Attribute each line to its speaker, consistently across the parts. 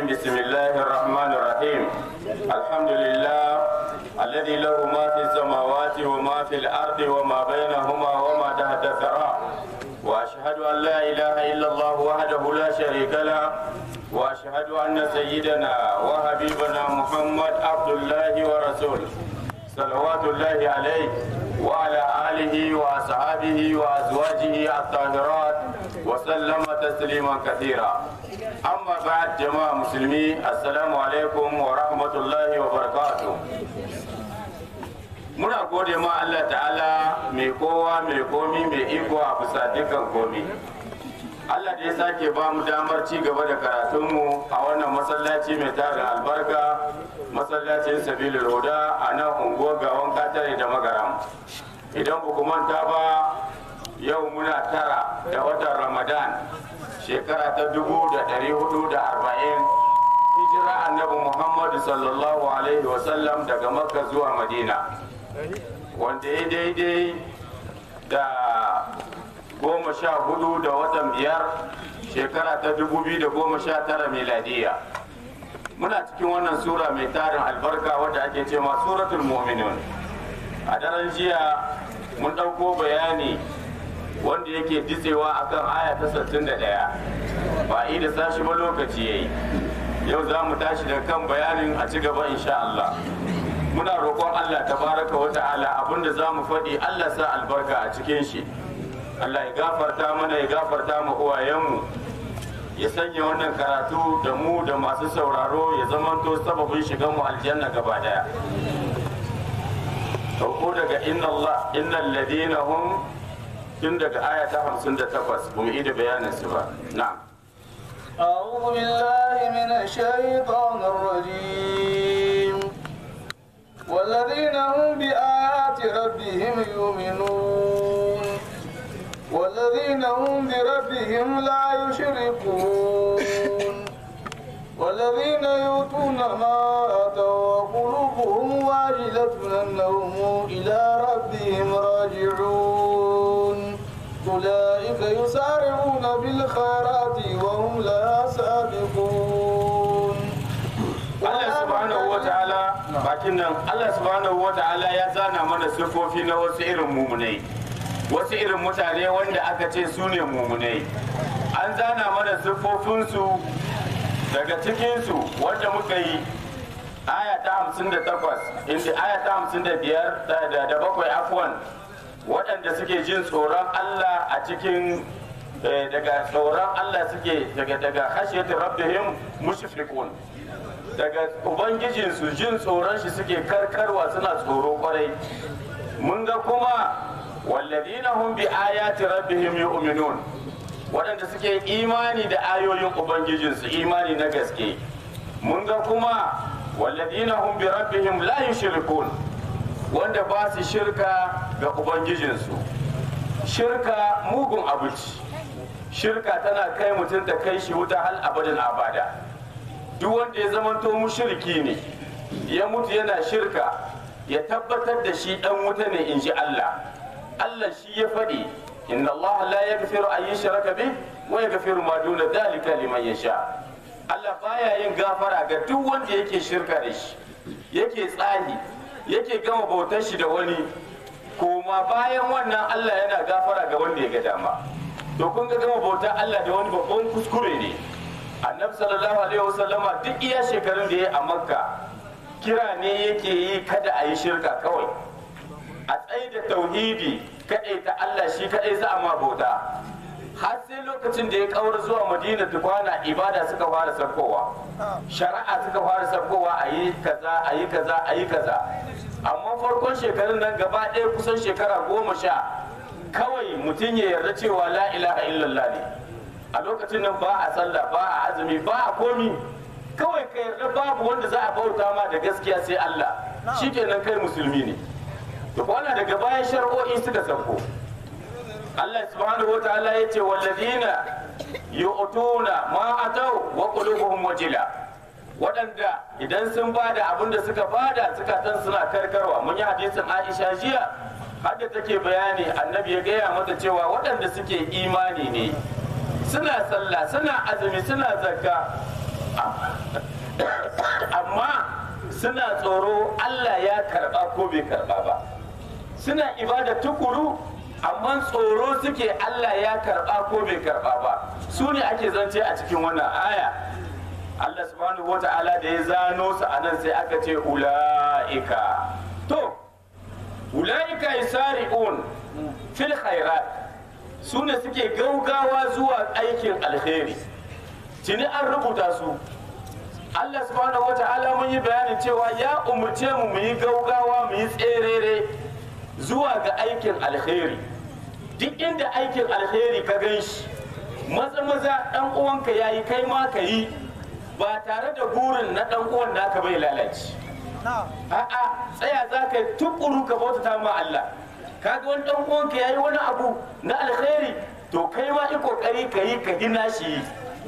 Speaker 1: بسم الله الرحمن الرحيم الحمد لله الذي له ما في السماوات وما في الأرض وما بينهما وما تحت الثرى وأشهد أن لا إله إلا الله وحده لا شريك له وأشهد أن سيدنا وحبيبنا محمد عبد الله ورسوله صلوات الله عليه وعلى آله وأصحابه وأزواجه الطاهرات وسلم تسليما كثيرا أما بعد جماعة مسلمين السلام عليكم ورحمة الله وبركاته muna gode ma Allah ta'ala mai kowa mai komi mai iko a bisa dukkan komi Allah da ya sake ba mu damar ci gaba da karatunmu a wannan masallaci mai tarin albarka masallacin sabilul huda a nan unguwar gawan katare da magaram idan ba ku manta ba yau muna tara da watan ramadan shekara ta dubu da ɗari hudu da arba'in hijira annabi muhammadu sallallahu alaihi wasallam daga makka zuwa madina wanda ya daidai da goma sha hudu da watan biyar shekara ta dubu biyu da goma sha tara miladiya muna cikin wannan sura mai tarin albarka wadda ake ce ma suratul mu'minun a daren jiya mun ɗauko bayani wanda yake ditsewa akan aya ta 61 ba a da sashi ba lokaci yayi yau za mu tashi da kan bayanin a ci gaba insha Allah muna roƙon Allah tabaraka wa ta'ala abinda za mu faɗi Allah sa albarka a cikin shi Allah ya gafarta mana ya gafarta mu uwayenmu ya sanya wannan karatu da mu da masu sauraro ya zamanto sababin shigan mu aljanna gaba daya Dauko daga inna Allah innal ladina hum tun daga aya ta 58 mu yi da bayanin su ba na'am
Speaker 2: أعوذ بالله من الشيطان الرجيم والذين هم بآيات ربهم يؤمنون والذين هم بربهم لا يشركون والذين يؤتون ما آتوا وقلوبهم واجلة أنهم إلى ربهم راجعون أولئك يسارعون بالخيرات وهم لا سابقون
Speaker 1: Allah subhanahu wa ta'ala bakin nan Allah subhanahu wa ta'ala ya zana mana siffofi na wasu irin mumunai wasu irin mutane wanda aka ce su ne mumunai an zana mana siffofinsu daga cikinsu wanda muka yi aya ta hamsin da takwas inda aya ta hamsin da biyar da bakwai afwan waɗanda suke jin tsoron Allah a cikin daga tsoron Allah suke daga daga khashiyatu rabbihim mushfiqun daga ubangijinsu jin tsoron shi suke karkarwa suna tsoro kwarai mun ga kuma walladina hum bi ayati rabbihim yu'minun waɗanda suke imani da ayoyin ubangijinsu imani na gaske mun ga kuma walladina hum bi rabbihim la yushrikun wanda ba su shirka ga ubangijinsu shirka mugun abuci shirka tana kai mutum ta kai shi wuta hal abadin abada duk wanda ya zamanto mushriki ne ya mutu yana shirka ya tabbatar da shi dan wuta ne in ji Allah Allah shi ya faɗi inna Allah la yaghfiru an yushraka bih wa yaghfiru ma duna dhalika liman yasha Allah baya yin gafara ga duk wanda yake shirka da shi yake tsahi yake gama bautar shi da wani koma bayan wannan Allah yana gafara ga wanda ya ga dama to kun ga gama bautar Allah da wani babban kuskure ne annabi sallallahu alaihi wasallama duk iya shekarun da ya a makka kira ne yake yi kada a yi shirka kawai a tsaye da tauhidi kadai ta Allah shi kadai za a ma bauta har sai lokacin da ya kawar zuwa madina tukwana ibada suka fara sarkowa shari'a suka fara sarkowa a yi kaza a yi kaza a yi kaza amma farkon shekarun nan gaba ɗaya kusan shekara goma sha kawai mutum ya yarda cewa la ilaha illallah ne a lokacin nan ba a sallah ba a azumi ba a komi kawai ka yarda babu wanda za a bauta ma da gaskiya sai Allah shikenan kai musulmi ne to kwana daga bayan shar'o'i suka sauko Allah subhanahu wataala ya ce walladina yu'tuna ma atau wa qulubuhum wajila waɗanda idan sun bada abin da suka bada zukatan suna karkarwa mun yi hadisin Aisha jiya hadda take bayani annabi ya gaya mata cewa waɗanda suke imani ne suna sallah suna azumi suna zakka amma suna tsoro Allah ya karba ko bai karba ba suna ibada tukuru amma tsoro suke Allah ya karba ko bai karba ba su ne ake zance a cikin wannan aya Allah subhanahu wata'ala da ya zano su anan sai aka ce ula'ika to ula'ika yasari'un fil khairat su ne suke gaugawa zuwa aikin alheri tuni an rubuta su Allah subhanahu wa ta'ala mun yi bayanin cewa ya umurce mu mu yi gaugawa mu yi tserere zuwa ga aikin alheri duk inda aikin alheri ka gan shi maza maza dan uwanka yayi kai ma ka yi ba tare da burin na dan uwan naka bai lalace a'a tsaya za ka yi tukuru ka bautata ma Allah kaga wani dan uwanka yayi wani abu na alheri to kai ma yi kokari ka yi ka gina shi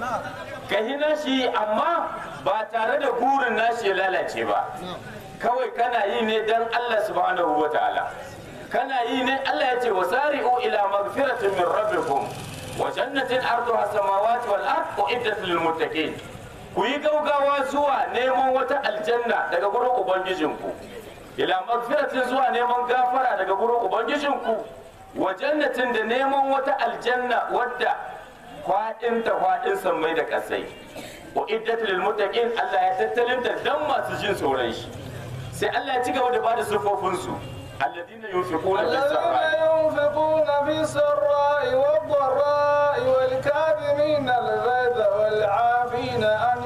Speaker 1: ka hina shi amma ba tare da burin nashi ya lalace ba kawai kana yi ne dan Allah subhanahu wa ta'ala kana yi ne Allah ya ce wasari'u ila magfiratin min rabbikum wa jannatin arduha samawati wal ard uiddat lil muttaqin ku yi gaugawa zuwa neman wata aljanna daga gurin ubangijinku ila magfiratin zuwa neman gafara daga gurin ubangijinku wa jannatin da neman wata aljanna wadda kwaɗin ta kwaɗin sammai da ƙasai wa iddat lil muttaqin Allah ya tattalin da dan masu jin tsoron shi sai Allah ya ci gaba da bada sufofin su alladina yunfiquna bis
Speaker 2: الذين ينفقون في السراء والضراء والكاظمين الغيظ والعافين عن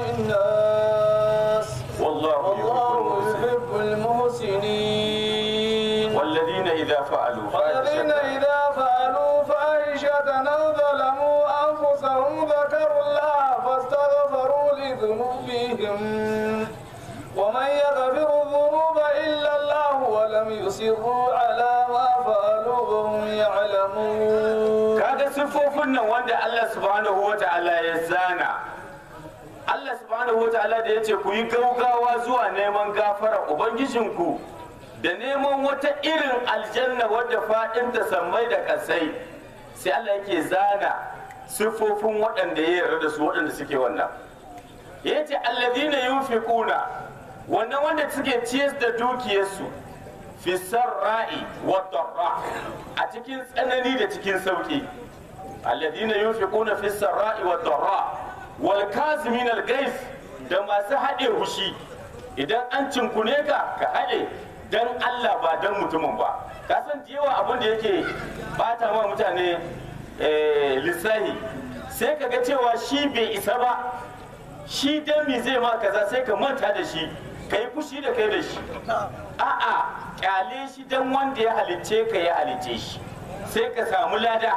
Speaker 2: الناس
Speaker 1: wallahu yuhibbul
Speaker 2: والله
Speaker 1: muhsinin
Speaker 2: يحب المحسنين
Speaker 1: والذين إذا فعلوا
Speaker 2: والذين
Speaker 1: فاحشة
Speaker 2: إذا فعلوا فاحشة أو ظلموا أنفسهم ذكروا الله فاستغفروا لذنوبهم ومن يغفر الذنوب إلا الله ولم يصروا على ما فعلوا وهم يعلمون
Speaker 1: kaga siffofin nan wanda Allah subhanahu wa ta'ala ya zana Allah subhanahu wa ta'ala da ya ce ku yi gaugawa zuwa neman gafara ubangijinku da neman wata irin aljanna wadda faɗin ta sammai da ƙasai sai Allah yake zana siffofin waɗanda ya yarda da su waɗanda suke wannan ya ce alladhina yunfiquna wannan wanda suke ciyar da dukiyarsu fi sarra'i wa darra a cikin tsanani da cikin sauki alladhina yunfiquna fi sarra'i wa darra wal kazimin al gais da masu haɗe hushi idan an cinkune ka ka haɗe dan Allah ba dan mutumin ba ka san da yawa abin da yake bata ma mutane eh, lissahi sai ka ga cewa shi bai isa ba shi dan me zai ma kaza sai ka manta da shi ka yi fushi da kai da shi a'a kyale shi dan wanda ya halicce ka ya halicce shi sai ka samu lada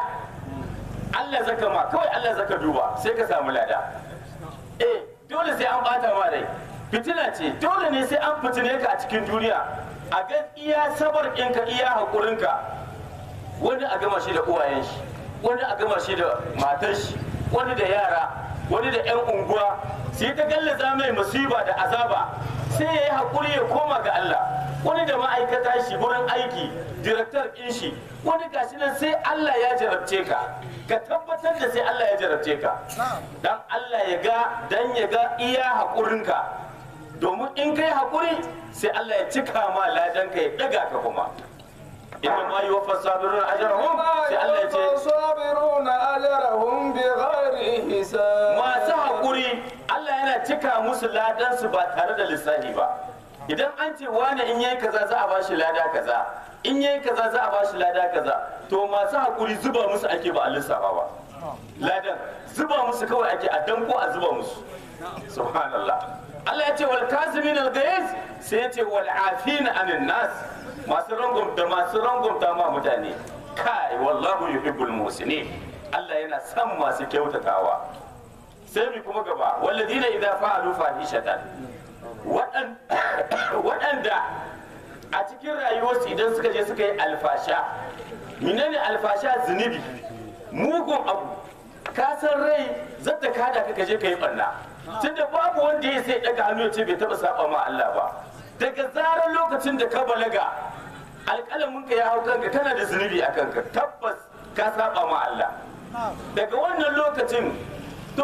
Speaker 1: Allah zaka ma kawai Allah zaka duba sai ka samu lada eh dole sai an bata ma rai fitina ce dole ne sai an fitine ka a cikin duniya a ga iya sabar ɗinka iya haƙurinka wani a gama shi da uwayen shi wani a gama shi da matar shi wani da yara wani da 'yan unguwa sai ta gallaza mai musiba da azaba sai ya yi haƙuri ya koma ga Allah wani da ma'aikata shi wurin aiki direktar ɗin shi wani gashi nan sai Allah ya jarabce ka ka tabbatar da sai Allah ya jarabce ka dan Allah ya ga dan ya ga iya haƙurinka domin in kai haƙuri sai Allah ya cika ma ladanka ya ɗaga ka kuma inna ma yuwaffa sabiruna ajrahum sai Allah ya ce
Speaker 2: الصابرون أجرهم بغير حساب
Speaker 1: masu haƙuri Allah yana cika musu ladansu ba tare da lissafi ba idan an ce wane in yayi kaza za a bashi lada kaza in yayi kaza za a bashi lada kaza to masu haƙuri zuba musu ake ba a lissafa ba ladan zuba musu kawai ake a danko a zuba musu subhanallah Allah ya ce wal kazimin al ghayz sai ya ce wal afina anin nas masu rangumta masu rangumta ma mutane kai wallahu yuhibbul muhsinin Allah yana son masu kyautatawa sai mi kuma gaba walladina idza fa'alu fahishatan waɗan- waɗanda a cikin rayuwarsu idan suka je suka yi alfasha menene alfasha zunubi mugun abu ka san rai zata kada ka kaje ka yi barna tunda babu wanda ya sai daga hannu ya ce bai taba saba ma Allah ba daga zarar lokacin da ka balaga alƙalamin ka ya hau kanka kana da zunubi a kanka tabbas ka saba ma Allah daga wannan lokacin to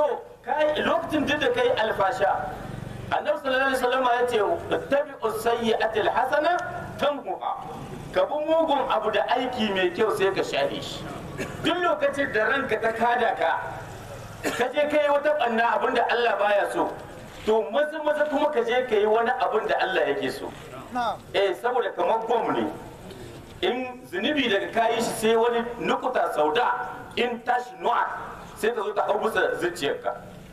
Speaker 1: kai lokacin duk da kai alfasha annabi sallallahu alaihi wasallam ya ce tabi'u sayyi'ati alhasana tamhuha ka bi mugun abu da aiki mai kyau sai ka shafe shi duk lokacin da ranka ta kada ka ka je kai wata banna abin da Allah baya so to maza maza kuma ka je ka yi wani abin da Allah yake so eh saboda kamar bom ne in zunubi daga kayi shi sai wani nukuta sauda in tashi nu'a sai ta zo ta hau bisa zuciyarka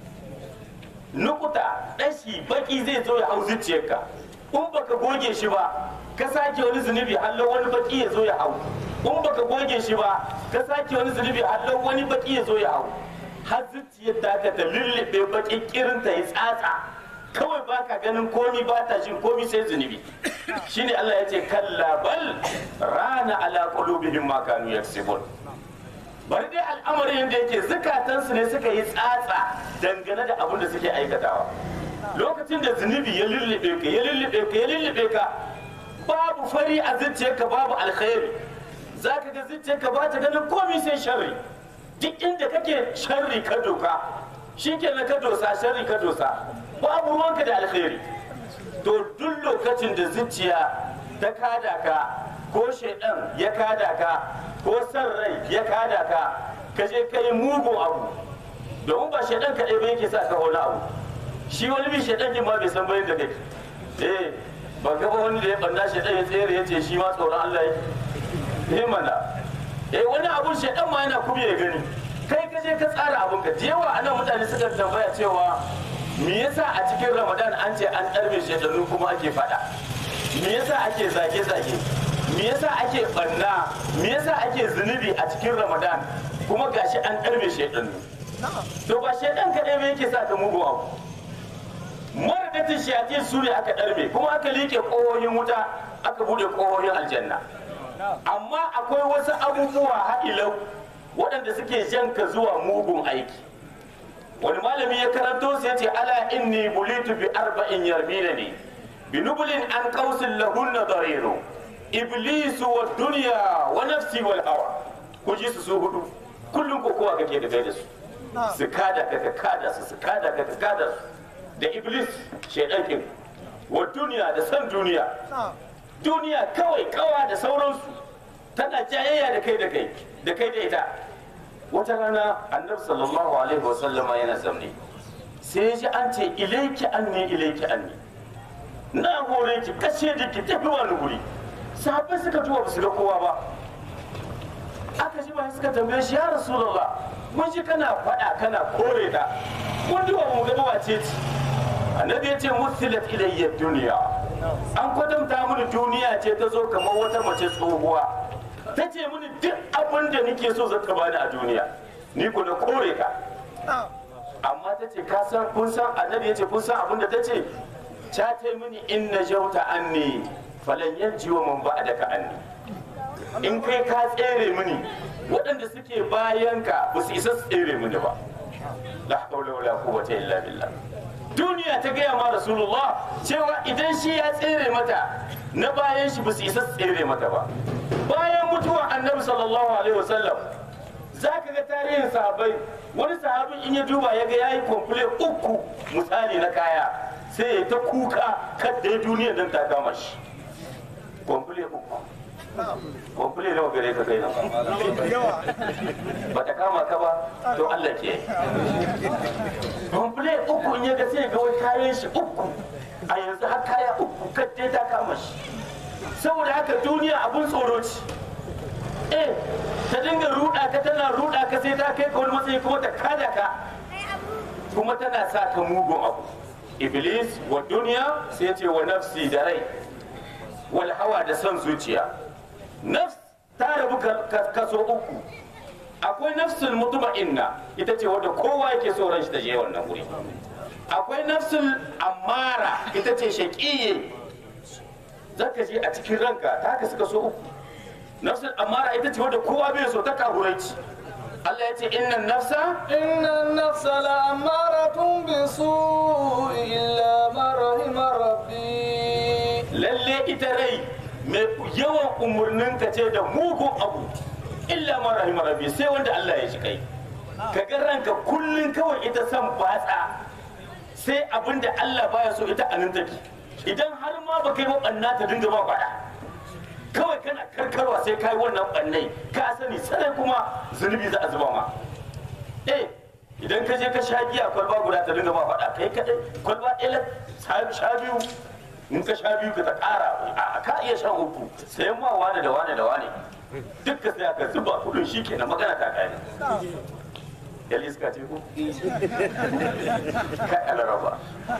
Speaker 1: nukuta ɗashi baki zai zo ya hau zuciyarka in baka goge shi ba ka sake wani zunubi hallo wani baki ya zo ya hau in baka goge shi ba ka sake wani zunubi hallo wani baki ya zo ya hau har zuciyar ta ka ta lullube bakin kirin ta yi tsatsa kawai baka ganin komi ba ta jin komi sai zunubi shine Allah ya ce kalla bal rana ala qulubihim ma kanu yaksibun bari dai al'amarin da yake zukatansu ne suka yi tsatsa dangane da abin da suke aikatawa lokacin da zunubi ya lullube ka ya lullube ka ya lullube ka babu fari a zuciyarka babu alkhairi zaka ga zuciyarka ba ta ganin komai sai sharri duk inda kake sharri ka doka shikenan ka dosa sharri ka dosa babu ruwanka da alkhairi to duk lokacin da zuciya ta kada ka ko shaidan ya kada ka ko san rai ya kada ka ka je ka yi mugun abu domin ba shaidan kaɗai ba yake sa ka wani abu shi wani bi shaidan kin ma bai san bayan da kake eh ba gaba wani da ya banda shaidan ya tsere ya ce shi ma tsoron Allah yake eh mana eh wani abun shaidan ma yana kuma ya gani kai ka je ka tsara abun ka da yawa anan mutane suka tambaya cewa me yasa a cikin ramadan an ce an ɗarbe shaidanu kuma ake faɗa me yasa ake zage-zage me yasa ake ɓanna me yasa ake zunubi a cikin ramadan kuma gashi an ɗarbe shaidanu to ba shaidan kaɗai ba yake sa ka mugu abu maradatin shayatin su ne aka ɗarbe kuma aka liƙe ƙohohin wuta aka buɗe ƙohohin aljanna amma akwai wasu abubuwa ha'ilau waɗanda suke janka zuwa mugun aiki wani malami ya karanto sai ce ala inni bulitu bi arba'in yarmina ne bi nubulin an qausin lahunna dariru iblisu wa dunya wa nafsi wal hawa ku ji su su hudu kullum ko kowa kake da kai da su su kada ka ka kada su su kada ka ka kada su da iblis shaidan kin wa duniya da san duniya duniya kawai kawa da sauransu tana jayayya da kai da kai da kai da ita wata rana annabi sallallahu alaihi wa sallama yana zamne sai ya ji an ce ilaiki anni ilaiki anni na hore ki kashe da ki tafi wani guri sahabbai suka tuwa ba su ga kowa ba aka ji ba suka tambaye shi ya rasulullah mun ji kana faɗa kana kore ta mun duba mu ga wace ce annabi ya ce musilat ilayya duniya an kwatanta mini duniya ce ta zo kamar wata mace tsohuwa ta ce mini duk abin da nake so zaka bani a duniya ni ku na kore ka amma ta ce ka san kun san annabi ya ce kun san abin da ta ce ta ce mini in na jauta anni falan yanji wa man ba'daka anni in kai ka tsere mini waɗanda suke bayan ka ba su isa su tsere mini ba la hawla wala quwwata illa billah duniya ta gaya ma rasulullah cewa idan shi ya tsere mata na bayan shi ba su isa su tsere mata ba bayan mutuwar annabi sallallahu alaihi wasallam za ka ga tarihin sahabai wani sahabin in ya duba ya ga ya yi kwamfule uku misali na kaya sai ya ta kuka kadda ya duniyar don ta kama shi kwamfule uku kwamfule nawa gare ka kai nan ba ta kama ka ba to Allah ke kwamfule uku in ya ga sai ga wani kayan shi uku a yanzu har kaya uku kadda ta kama shi saboda haka duniya abun tsoro ce eh ta dinga ruɗa ka tana ruɗa ka sai ta kai ka wani matsayi kuma ta kada ka kuma tana sa ka mugun abu iblis wa duniya sai ce wa nafsi da rai wal hawa da son zuciya nafs ta rabu kaso uku akwai nafsul mutma'inna ita ce wadda kowa yake so ran shi ta je wannan wuri akwai nafsul amara ita ce shaƙiye zaka je a cikin ranka ta haka suka so uku nafsul amara ita ce wadda kowa bai so ta kahuraici Allah ya ce innan nafsa
Speaker 2: إن النفس لأمارة بالسوء إلا ما رحم ربي
Speaker 1: lalle ita rai mai yawan umarnin ka ce da mugun abu illa ma rahima rabbi sai wanda Allah ya shi kai ka ga ranka kullun kawai ita san batsa sai abin da Allah baya so ita anan take idan har ma ba kai ɓanna ta dinga ba faɗa kawai kana karkarwa sai kai wannan ɓannai ka sani sai kuma zunubi za a zuba ma eh idan ka je ka sha giya kwalba guda ta dinga ba faɗa kai kaɗai kwalba ɗaya sha biyu in ka sha biyu ka ta ƙara a ka iya shan uku sayan ma wane da wane da wane duk ka sai aka zuba kudin shi kenan magana ta kai yal iska ce ko ka alaraba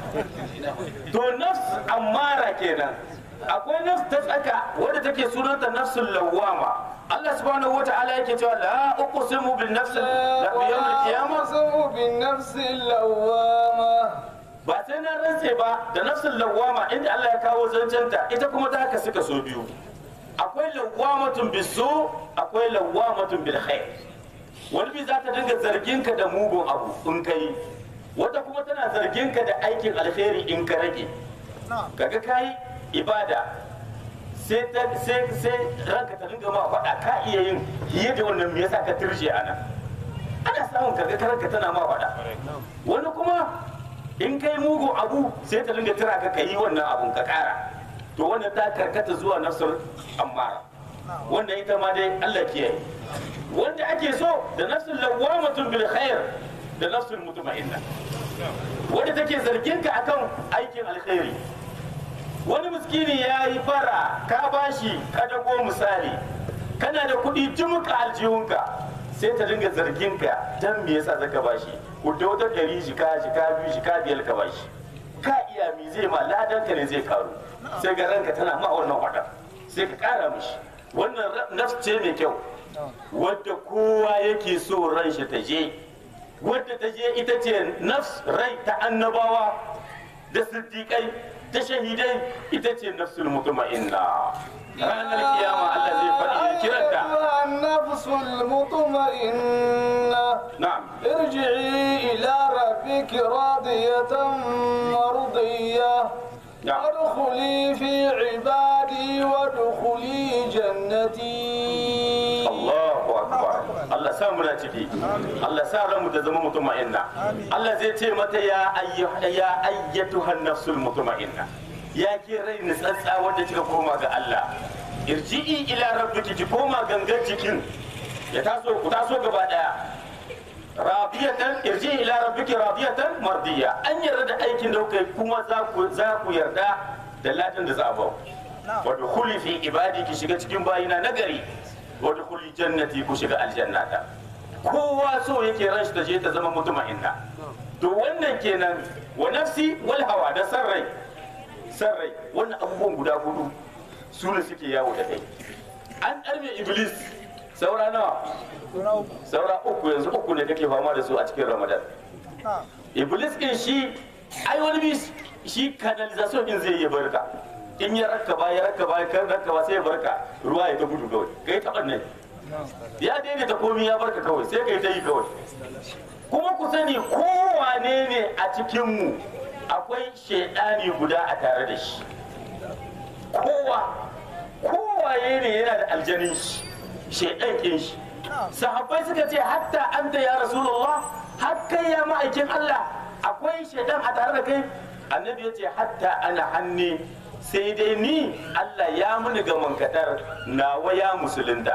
Speaker 1: to nafs ammara kenan akwai nafs ta tsaka wadda take sunanta nafsul lawwama Allah subhanahu wata'ala yake cewa la uqsimu bin nafs la bi yawm al-qiyamah
Speaker 2: وأقسم بالنفس اللوامة
Speaker 1: ba sai na rantse ba da nafsul lawwama inda Allah ya kawo zancenta ita kuma ta haka suka so biyu akwai lawwamatun bisu akwai lawwamatun bil khair wani bi za ta dinga zargin ka da mugun abu in kai wata kuma tana zargin ka da aikin alheri in ka rage kaga kai ibada sai ta sai sai ranka ta dinga ma faɗa ka iya yin fiye da wannan me yasa ka tirshe ana ana samun kaga ranka tana ma faɗa wani kuma in kai mugun abu sai ta dinga tira ka ka yi wannan abun ka kara to wannan ta karkata zuwa nafsar ammara wanda ita ma dai Allah kiyaye wanda ake so da nafsul lawamatun bil khair da nafsul mutma'inna wanda take zargin ka akan aikin alkhairi wani miskini ya yi fara ka bashi ka dago misali kana da kuɗi jumuka aljihunka sai ta dinga zargin ka dan me yasa zaka bashi ku da wata ɗari shika shika biyu shika biyar ka bashi ka iya mi zai ma ladan ka ne zai karu sai ga ranka tana ma wannan wada sai ka kara mishi wannan nafs ce mai kyau wadda kowa yake so ran shi ta je wadda ta je ita ce nafs rai ta annabawa da siddiƙai ta shahidai ita ce nafsul mutuma'inna ranar kiyama Allah zai faɗi ya kiranta
Speaker 2: أيتها النفس المطمئنة
Speaker 1: na'am
Speaker 2: ارجعي إلى ربك راضية مرضية
Speaker 1: نعم.
Speaker 2: وادخلي في عبادي وادخلي جنتي
Speaker 1: Allahu akbar Allah sa muna ciki Allah sa ranmu da zama mutuma'inna Allah zai ce mata ya ayyuha ya ayyatuhan nafsul mutuma'inna ya ke rai ni tsantsa wanda kika koma ga Allah irji'i ila rabbiki ki koma gangan jikin ya taso ku taso gaba daya radiyatan irji'i ila rabbiki radiyatan mardiya an yarda da aikin da kuka yi kuma za ku za ku yarda da ladan da za a ba ku wa dukhuli fi ibadi ki shiga cikin bayina nagari wa dukhuli jannati ku shiga aljannata kowa so yake ran shi ta je ta zama mutuma'inna to wannan kenan wa nafsi wal hawa da sarrai sarrai wannan abubuwan guda hudu su ne suke yawo da kai an ɗarme iblis saura nawa saura uku yanzu uku ne kake fama da su a cikin ramadan iblis din shi ai wani bi shi canalization din zai yi barka in ya raka ba ya raka ba kan raka ba sai ya barka ruwa ya ta gudu kawai kai taɓa ne ya daidaita komi ya barka kawai sai kai ta yi kawai kuma ku sani kowane ne a cikinmu akwai shaidani guda a tare da shi kowa kowaye ne yana da aljanin shi shaidan kin shi sahabbai suka ce hatta anta ya rasulullah har kai ya ma'aikin Allah akwai shaidan a tare da kai annabi ya ce hatta ana hanni sai dai ni Allah ya muni ga mankadar nawa ya musulunta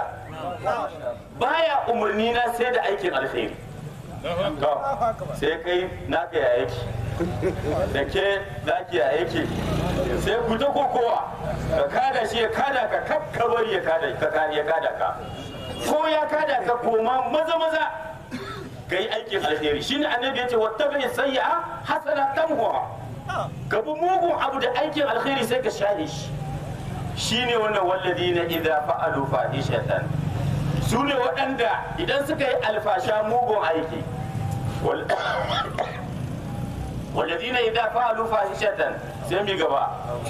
Speaker 1: baya umarni na sai da aikin alkhairi to sai kai naka ya yake da ke naki ya yake sai ku ta kokowa ka kada shi ya kada ka kaf ka bari ya kada ka ya kada ka ko ya kada ka koma maza maza ka yi aikin alheri shine annabi ya ce wattabi sayyi'a hasana tamhuha ka bi mugun abu da aikin alheri sai ka share shi shine wannan walladina idza fa'alu fahishatan su ne waɗanda idan suka yi alfasha mugun aiki wal- والذين إذا فعلوا فاحشة سمي قبا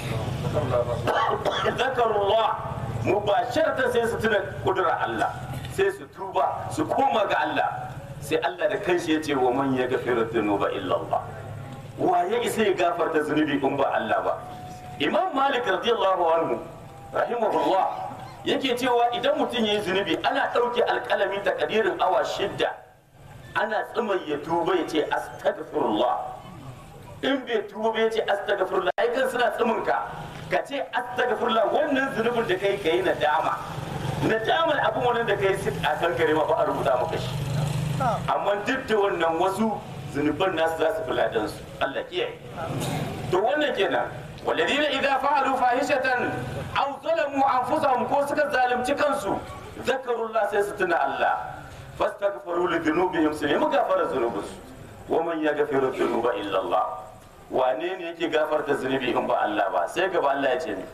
Speaker 1: ذكروا الله مباشرة سيستنا قدرة الله سيستوبة سكومة الله سي الله da kanshi yace wa man yaghfiru dhunuba illa Allah wa ya isa ya gafarta zunubi in ba Allah ba Imam Malik radiyallahu anhu rahimahullah yake cewa idan mutum yayi zunubi ana ɗauke alƙalami takadirin awa shidda ana tsimai ya tuba ya ce astaghfirullah in bai tuba bai ce astaghfirullah ai kan suna tsimin ka ka ce astaghfirullah wannan zunubin da kai kai nadama nadamar abin wannan da kai sit a kan kare ma ba a rubuta maka shi amma duk da wannan wasu zunuban nasu za su fi ladan su Allah kiyaye to wannan kenan والذين إذا فعلوا فاحشة أو ظلموا أنفسهم كو suka zalunci kansu ذكروا الله سيستنا الله فاستغفروا لذنوبهم سنة مغفر ذنوبهم ومن يغفر الذنوب إلا الله wane ne yake gafarta zunubi in ba Allah ba sai gaba Allah ya ce ni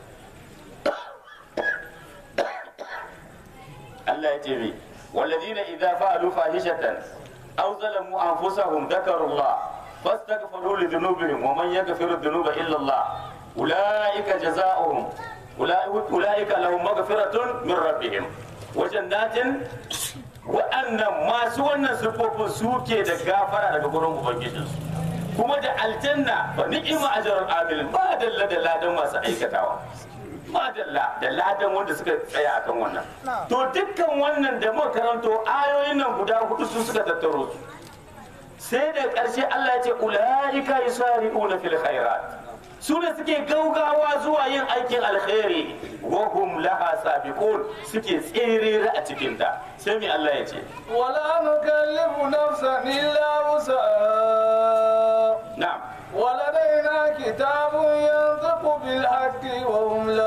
Speaker 1: Allah ya ce mi والذين إذا فعلوا فاحشة أو ظلموا أنفسهم ذكروا الله فاستغفروا لذنوبهم ومن يغفر الذنوب إلا الله أولئك جزاؤهم أولئك أولئك لهم مغفرة من ربهم وجنات wa'annan masu wannan siffofin suke da gafara daga gurin ubangijinsu kuma da aljanna ba ni'ima ajrul amil ba dalla da ladan masu aikatawa ma dalla da ladan wanda suka tsaya akan wannan to dukkan wannan da muka karanto ayoyin nan guda hudu su suka tattaro su sai da ƙarshe Allah ya ce ulaika yusari'una fil khairat su ne suke gaugawa zuwa yin aikin alkhairi wa hum laha sabiqun suke tserere a cikin ta sai mai Allah ya ce
Speaker 2: ولا نكلف نفسا إلا وسعها
Speaker 1: na'am
Speaker 2: ولدينا كتاب ينطق بالحق وهم لا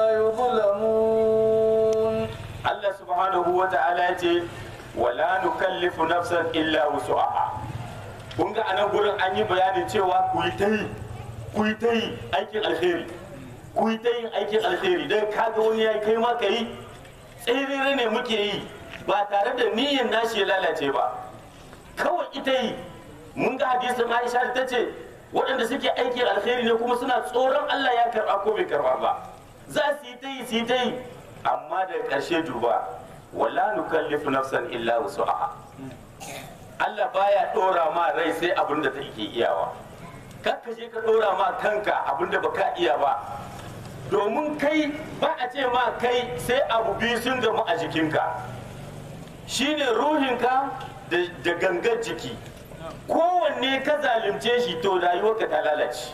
Speaker 2: يظلمون
Speaker 1: Allah subhanahu wa ta'ala ya ce wala nukallifu nafsan illa wusu'aha kun ga anan gurin an yi bayanin cewa ku yi ta yi ku yi ta yi aikin alheri ku yi ta yin aikin alheri dan kaga wani yayi kai ma ka yi tsirire ne muke yi ba tare da niyyar nashi ya lalace ba kawai ita yi mun ga hadisin Aisha da ta ce waɗanda suke aikin alheri ne kuma suna tsoron Allah ya karɓa ko bai karɓa ba za su yi ta yi su yi ta yi amma daga ƙarshe duba wala nukallifu nafsan illa wusu'aha Allah baya ɗora ma rai sai abin da take iyawa kar ka je ka ɗora ma kanka abin da baka iya ba domin kai ba a ce ma kai sai abu biyu sun gamu a jikinka shine ruhinka da da gangar jiki kowanne ka zalunce shi to rayuwarka ta lalace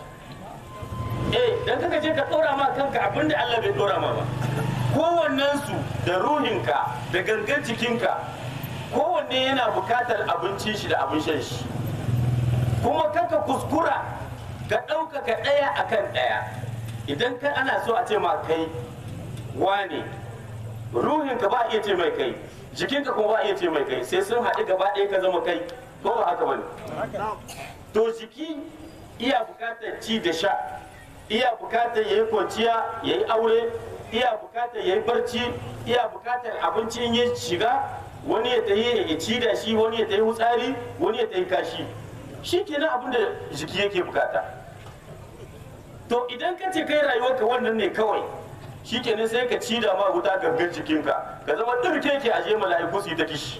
Speaker 1: eh dan kaka je ka dora ma kanka abin da Allah bai dora ma ba kowannen su da ruhinka da gangar jikinka kowanne yana bukatar abincin shi da abin shan shi kuma kaka kuskura ka ɗaukaka ɗaya akan ɗaya idan kai ana so a ce ma kai wane ruhinka ba a iya ce mai kai jikinka kuma ba a iya ce mai kai sai sun haɗu gaba ɗaya ka zama kai ko ba haka bane to jiki iya bukatar ci da sha iya bukatar ya yi kwanciya ya yi aure iya bukatar ya yi barci iya bukatar abinci in ya shiga wani ya tayi ya ci da shi wani ya tayi wutsari wani ya tayi kashi shi kenan abin da jiki yake bukata to idan ka ce kai rayuwarka wannan ne kawai shi kenan sai ka ci da ma wuta gangan jikinka ka zama ɗirke ke aje mala'iku su yi ta kishi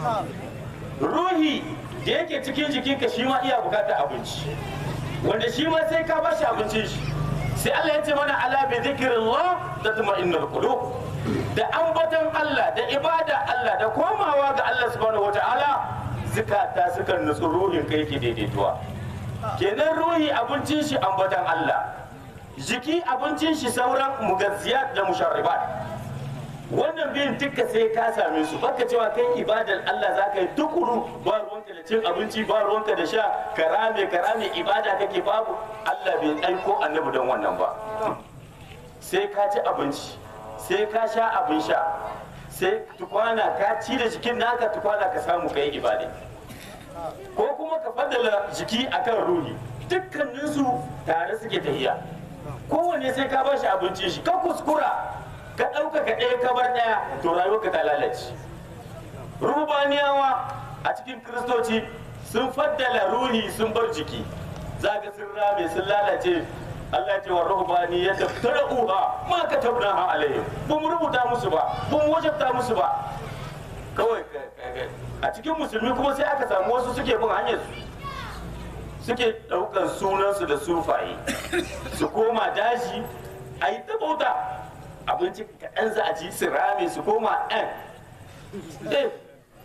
Speaker 1: ruhi da yake cikin jikinka shi ma iya bukatar abinci wanda shi ma sai ka bashi abincin shi sai Allah ya ce mana ala bi zikrillah tatma'innul qulub da ambaton Allah da ibada Allah da komawa ga Allah subhanahu wata'ala zukata suka nutsu ruhin kai yake daidaituwa kenan ruhi abincin shi ambaton Allah jiki abincin shi sauran mugazziyat da musharribat wannan biyun duka sai ka same su baka cewa kai ibadar Allah za ka yi tukuru ba ruwanka da cin abinci ba ruwanka da sha karame karame ibada kake babu Allah bai aiko annabi don wannan ba sai ka ci abinci sai ka sha abin sha sai tukwana ka ci da jikin naka tukwana ka samu ka yi ibada ko kuma ka faddala jiki akan ruhi dukkaninsu tare suke tahiya kowanne sai ka bashi abincin shi ka kuskura ka ɗaukaka ɗaya ka bar ɗaya to rayuwarka ta lalace rubaniyawa a cikin kiristoci sun faddala ruhi sun bar jiki zaga sun rame sun lalace Allah ce wa ruhbani ya taftara uha ma ka tabna ha alaihim ba mu rubuta musu ba ba mu wajabta musu ba kawai a cikin musulmi kuma sai aka samu wasu suke bin hanyar su suke ɗaukar sunansu da sufaye su koma daji a yi ta bauta abinci kaɗan za a ci su rame su koma ɗan eh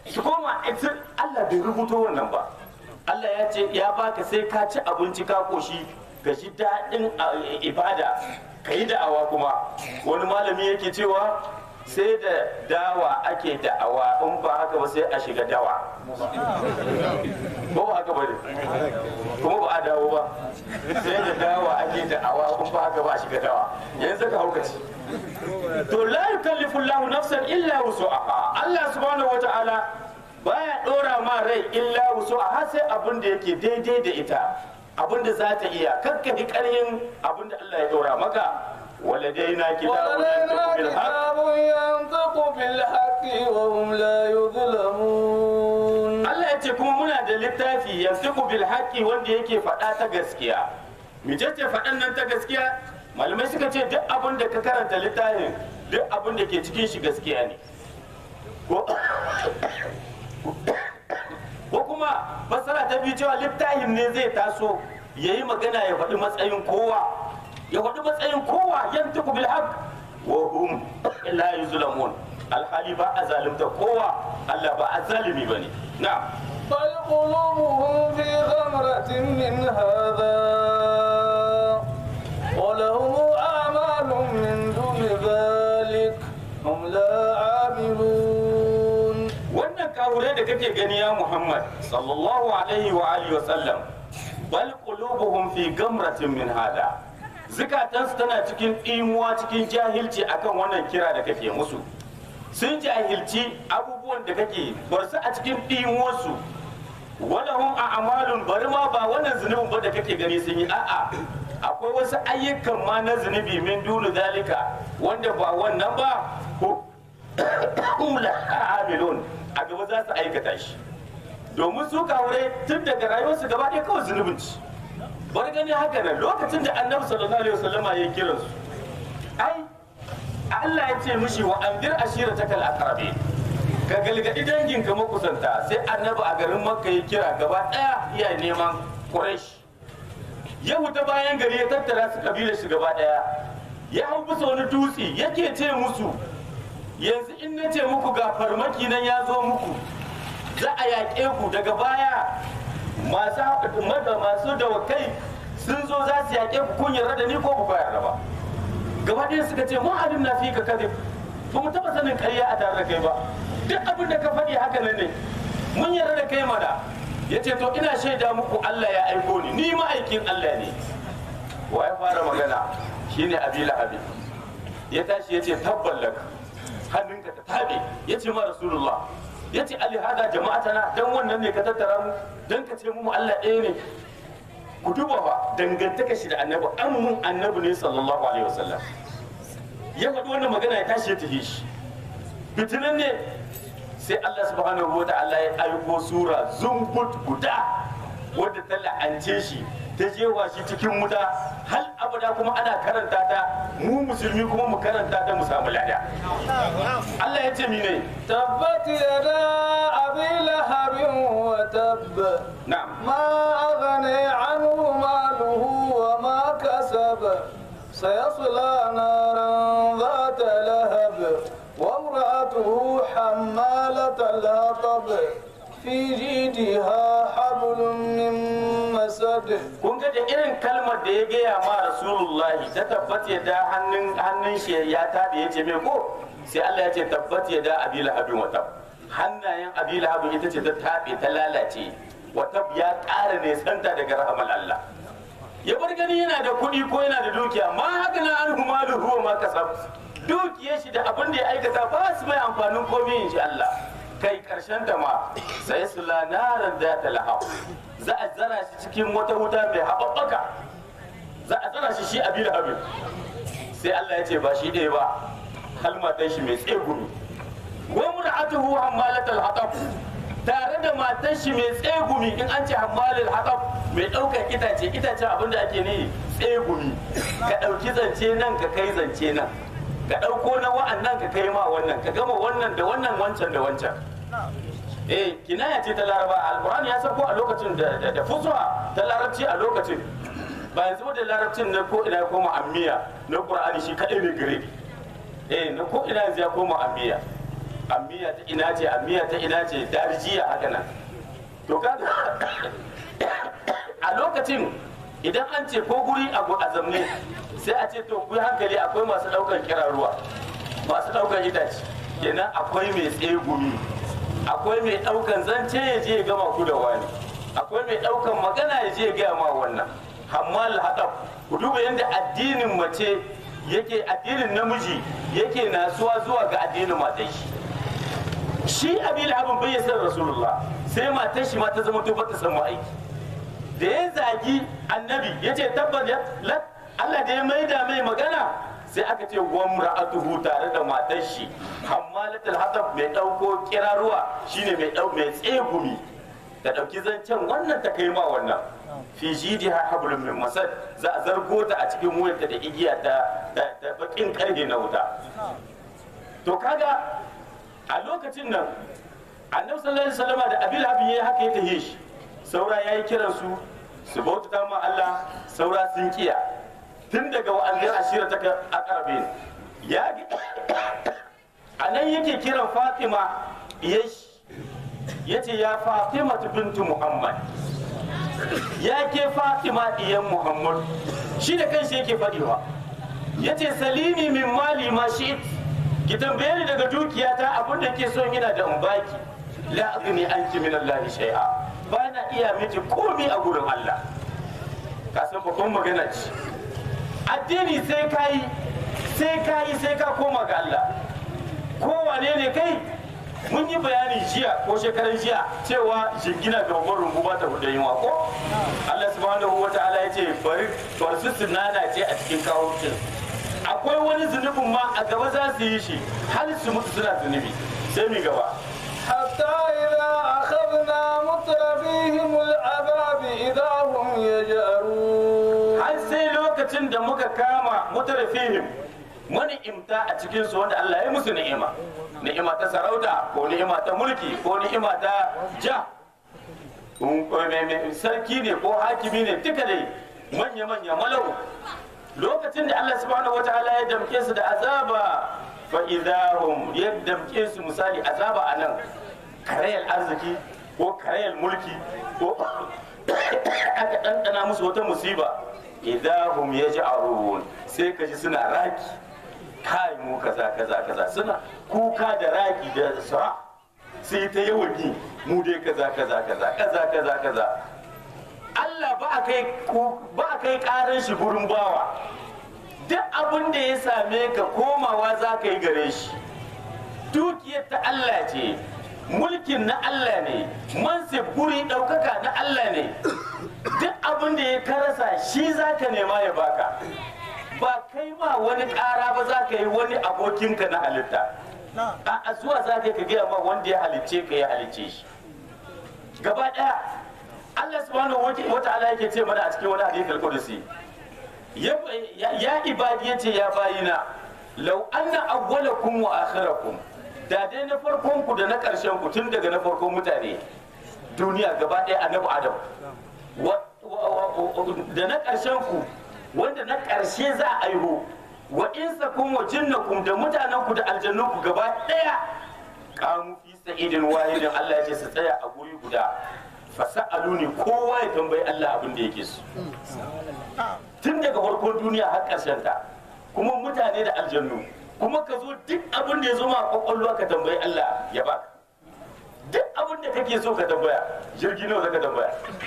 Speaker 1: su koma ita Allah bai rubuto wannan ba Allah ya ce ya baka sai ka ci abinci ka koshi ka ji daɗin a- ibada ka yi da'awa kuma wani malami yake cewa sai da dawa ake da'awa in ba haka ba sai a shiga dawa ba ba haka ba ne kuma ba a dawo ba sai da dawa ake da'awa in ba haka ba a shiga dawa yanzu ka haukaci to la yukallifu Allahu nafsan illa wusu'aha Allah subhanahu wata'ala baya dora ma rai illa wusu'aha sai abin da yake daidai da ita abin da za ta iya kakkafi ƙaryin abin da Allah ya dora maka waladaina kitabun yantiqu
Speaker 2: ولدينا
Speaker 1: bil haqq
Speaker 2: كتاب ينطق بالحق وهم لا يظلمون
Speaker 1: Allah ya ce kuma muna da littafi yantiqu bil haqqi wanda yake faɗa ta gaskiya mecece faɗan nan ta gaskiya malamai suka ce duk abin da ka karanta littafin duk abin da ke cikin shi gaskiya ne ko ko kuma fasara ta biyu cewa littafin ne zai taso ya yi magana ya faɗi matsayin kowa ya faɗi matsayin kowa yan tuku bil haq wa hum la yuzlamun alhali ba a zalimta kowa Allah ba a zalimi bane na
Speaker 2: بل قلوبهم في غمرة من هذا ولهم أعمال من دون ذلك هم لا عاملون
Speaker 1: wannan kawure da kake gani ya Muhammad sallallahu alaihi wa alihi wa sallam bal qulubuhum fi gamratin min hada zukatansu tana cikin imuwa cikin jahilci akan wannan kira da kake musu sun jahilci abubuwan da kake bar su a cikin imuwarsu walahum a'malun bari ma ba wannan zunubin ba da kake gani sun yi a'a akwai wasu ayyukan ma na zunubi min dunu zalika wanda ba wannan ba ko hum la amilun a gaba za su aikata shi domin su kawure tun daga rayuwarsu gaba ɗaya kawai zunubin ci bar gani haka nan lokacin da annabi sallallahu alaihi wasallama ya kira su ai Allah ya ce mishi wa andir ashira takal aqrabi ka galgadi danginka makusanta sai annabi a garin makka ya kira gaba ɗaya iya neman quraish ya huta bayan gari ya tattara su kabilar shi gaba ɗaya ya hau bisa wani dutse yake ce musu yanzu in na ce muku ga farmaki nan ya zo muku za a yaƙe ku daga baya masu mada masu dawakai sun zo za su yaƙe ku kun yarda da ni ko ku ba yarda ba gaba ɗaya suka ce mun alim na fi ka kadib ba mu taɓa sanin ƙarya a tare da kai ba duk abin da ka faɗi haka nan ne mun yarda da kai mana ya ce to ina shaida muku Allah ya aiko ni ni ma'aikin Allah ne wa ya fara magana shine abi lahabi ya tashi ya ce tabballaka hannunka ta tabe ya ce ma rasulullah ya ce ali hada jama'atana dan wannan ne ka tattara mu dan ka ce mu Allah ɗaya ne ku duba ba dangantaka shi da annabi an mun annabi ne sallallahu alaihi wasallam ya faɗi wannan magana ya tashi ya tafi shi fitinan ne sai Allah subhanahu wa ta'ala ya aiko sura zumbut guda wadda ta la'ance shi ta jewa shi cikin wuta hal abada kuma ana karanta ta mu musulmi kuma mu karanta ta mu samu lada Allah ya ce mine
Speaker 2: تبت يدا أبي لهب وتب
Speaker 1: na'am
Speaker 2: ما أغني عنه ماله وما كسب سيصلى نارا ذات لهب وامرأته حمالة الهطب في جيدها حبل من مسد
Speaker 1: kun ga da irin kalmar da ya gaya ma rasulullahi ta tabbat ya da hannun hannun shi ya tabe ya ce me ko sai Allah ya ce tabbat ya da abi lahabin wa tab hannayen abi lahabin ita ce ta tabe ta lalace wa tab ya ƙara ne santa daga rahamal Allah ya bar gani yana da kuɗi ko yana da dukiya ma haka na an humalu huwa ma kasab dukiyar shi da abin da ya aikata ba su mai amfanin komai in shi Allah kai karshen ta ma sai su lanaran da ta lahab za a zara shi cikin wata wuta mai haɓaɓɓaka za a zara shi shi a biyu abin sai Allah ya ce ba shi ɗaya ba halmatan shi mai tsegumi wa mur'atuhu hammalatal hatab tare da matan shi mai tsegumi in an ce hammalul hatab mai ɗaukar itace itace abin da ake ne tsegumi ka ɗauki zance nan ka kai zance nan ka ɗauko na wa'annan ka kai ma wannan ka gama wannan da wannan wancan da wancan eh kinaya ce ta laraba alkur'ani ya sauko a lokacin da da- da fusuha ta larabci a lokacin ba yanzu da larabcin na ko ina ya koma ammiya na qur'ani shi kadai ne gare ni. eh na ko ina yanzu ya koma ammiya amiya ta ina ce amiya ta ina ce darjiya haka nan to kaga a lokacin idan an ce ko guri abu a zamne sai a ce to ku yi hankali akwai masu ɗaukar kiran ruwa masu ɗaukar itace kenan akwai mai tsegumi akwai mai ɗaukan zance ya je ya gama ku da wani akwai mai ɗaukan magana ya je ya gaya ma wannan hammal haɗaf ku duba yadda addinin mace yake addinin namiji yake nasuwa zuwa ga addinin matan shi shi abil abin bai san rasulullah sai matar shi ma ta zama to bata samu aiki da ya zagi annabi ya ce tabbat ya Allah da ya maida mai magana sai aka ce wamra'atuhu tare da matar shi hammalatul hatab mai dauko kiraruwa shine mai dau mai tsegumi da dauki zancen wannan ta kai ma wannan fi jidiha hablum min masad za a zargo ta a cikin wuyarta da igiya ta da bakin karhe na wuta to kaga a lokacin nan annabi sallallahu alaihi wasallam da abil habib yayi haka ya tahe shi saura yayi kiran su su bauta ma Allah saura sun kiya tun daga wa'azin ashira ta akarabin ya a nan yake kiran fatima ya ce ya fatima bintu muhammad ya ke fatima diyan muhammad shi da kanshi yake faɗiwa ya ce salini min mali ma shi ki tambaye ni daga dukiyata abin da ke son yana da in baki la agni anki min allahi shay'a ba na iya miki komi a gurin allah ka san babban magana ce addini sai ka yi sai ka yi sai ka koma ga Allah kowane ne kai mun yi bayani jiya ko shekaran jiya cewa jingina ga babban rumbu ba ta hudu yunwa ko Allah subhanahu wa ta'ala ya ce bari farsu sunana ce a cikin kawucin akwai wani zunubin ma a gaba za su yi shi har su mutu suna zunubi sai mi gaba
Speaker 2: حتى إذا أخذنا مترفيهم العذاب إذا هم يجأرون
Speaker 1: har sai lokacin da muka kama mutarfihim wani imta a cikin su wanda Allah ya musu ni'ima ni'ima ta sarauta ko ni'ima ta mulki ko ni'ima ta ja Um, me- me- sarki ne ko hakimi ne duka dai manya manya malau lokacin da Allah subhanahu wataala ya damke su da azaba fa idahum ya damke su misali azaba anan karayar arziki ko karayar mulki ko aka ɗanɗana musu wata musiba idahum yaj'arun sai ka ji suna raki kai mu kaza kaza kaza suna kuka da raki da sara sai ta yawan yi mu dai kaza kaza kaza kaza kaza kaza Allah ba a kai ko- ba a kai karan shi gurin bawa duk abin da ya same ka komawa za ka yi gare shi dukiyar ta Allah ce mulkin na Allah ne mansib guri ɗaukaka na Allah ne duk abin da ya karasa shi za ka nema ya baka ba kai ma wani ƙara ba za ka yi wani abokinka na halitta a zuwa za ka yi ka gaya ma wanda ya halicce ka ya halicce shi gaba ɗaya Allah subhanahu wa ta'ala yake ce mana a cikin wani hadith al-qudsi ya ya ibadi yace ya bayina law anna awwalakum wa akhirakum da dai na farkon ku da na ƙarshen ku tun daga na farkon mutane duniya gaba ɗaya annabi adam wa- wa- wa- da na ƙarshen ku wanda na ƙarshe za a aiho wa insakum wa jinnakum da mutanen ku da aljannun ku gaba ɗaya kamu fi sa'idin wahidin Allah ya ce su tsaya a guri guda fasa'aluni kowa ya tambayi Allah abin da yake so tun daga farkon duniya har ƙarshen ta kuma mutane da aljannu kuma ka zo duk abin da ya zo ma a kwakwalwa ka tambayi Allah ya baka duk abin da kake so ka tambaya jirgi nawa zaka tambaya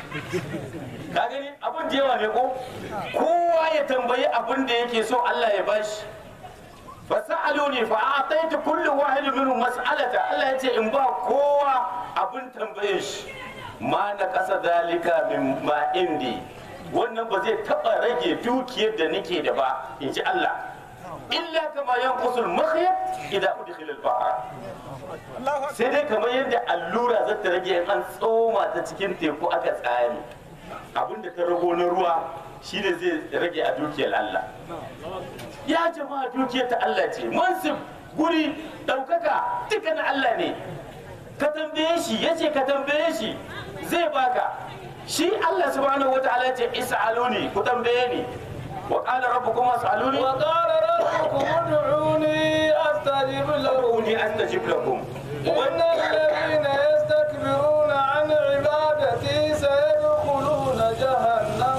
Speaker 1: ka gani abin da yawa ne ko kowa ya tambayi abin da yake so Allah ya bashi fasa'aluni fa a'taitu kullu wahidin minhum mas'alata Allah ya ce in ba kowa abin tambaye shi ma na kasa dalika min ma indi wannan ba zai taba rage dukiyar da nake da ba in ji Allah illa kama yanqusul makhyat idan udkhila al-bahr sai dai kamar yadda allura za ta rage in an tsoma ta cikin teku aka tsari abinda ta rago na ruwa shine zai rage a dukiyar Allah ya jama'a dukiyar ta Allah ce mansib guri ɗaukaka duka na Allah ne ka tambaye shi ya ce ka tambaye shi zai baka shi Allah subhanahu wa ta'ala ce is'aluni ku tambaye ni wa qala rabbukum as'aluni
Speaker 2: وقال ربكم ادعوني استجب لهم
Speaker 1: ud'uni astajib lakum
Speaker 2: إن الذين يستكبرون عن عبادتي سيدخلون جهنم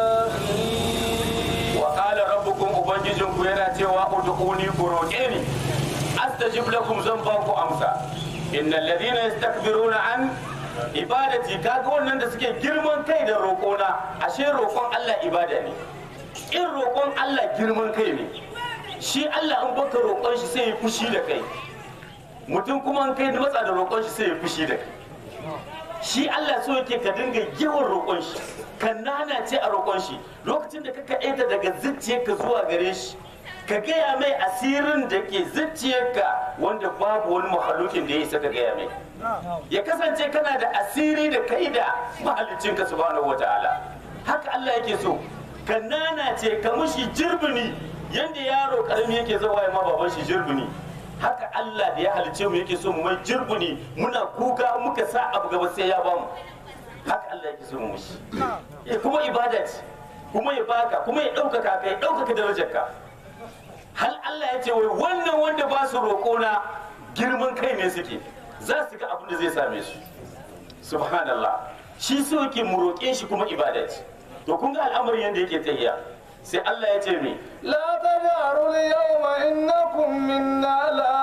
Speaker 2: داخلين
Speaker 1: wa qala rabbukum ubangijinku yana cewa ud'uni ku roƙe ni astajib lakum zan ba ku amsa innal ladina yastakbiruna an ibadati kaga wannan da suke girman kai da roƙona ashe roƙon Allah ibada ne in roƙon Allah girman kai ne shi Allah in baka roƙon shi sai ya fushi da kai mutum kuma in kai matsa da roƙon shi sai ya fushi da kai shi Allah so yake ka dinga yawan roƙon shi ka nanace a roƙon shi lokacin da ka kaɗaita daga zuciyarka zuwa gare shi ka gaya mai asirin da ke zuciyarka wanda babu wani mahalukin da ya isa ka gaya mai ya kasance kana da asiri da kai da mahalicinka subhanahu wataala haka Allah yake so ka nanace ka mushi jirbini yanda yaro karami yake zawa ya ma baban shi jirbini haka Allah da ya halice mu yake so mu mai jirbini muna kuka muka sa abu gaba sai ya bamu haka Allah yake so mu mushi Eh, kuma ibada ce kuma ya baka kuma ya ɗaukaka ka ya ɗaukaka darajarka hal Allah ya ce wai wannan wanda ba su roƙona girman kai ne suke za su ga abin da zai same su subhanallah shi so yake mu roƙe shi kuma ibada ce to kun ga al'amarin yadda yake tahiya sai Allah ya ce me
Speaker 2: لا تجهروا اليوم إنكم منا لا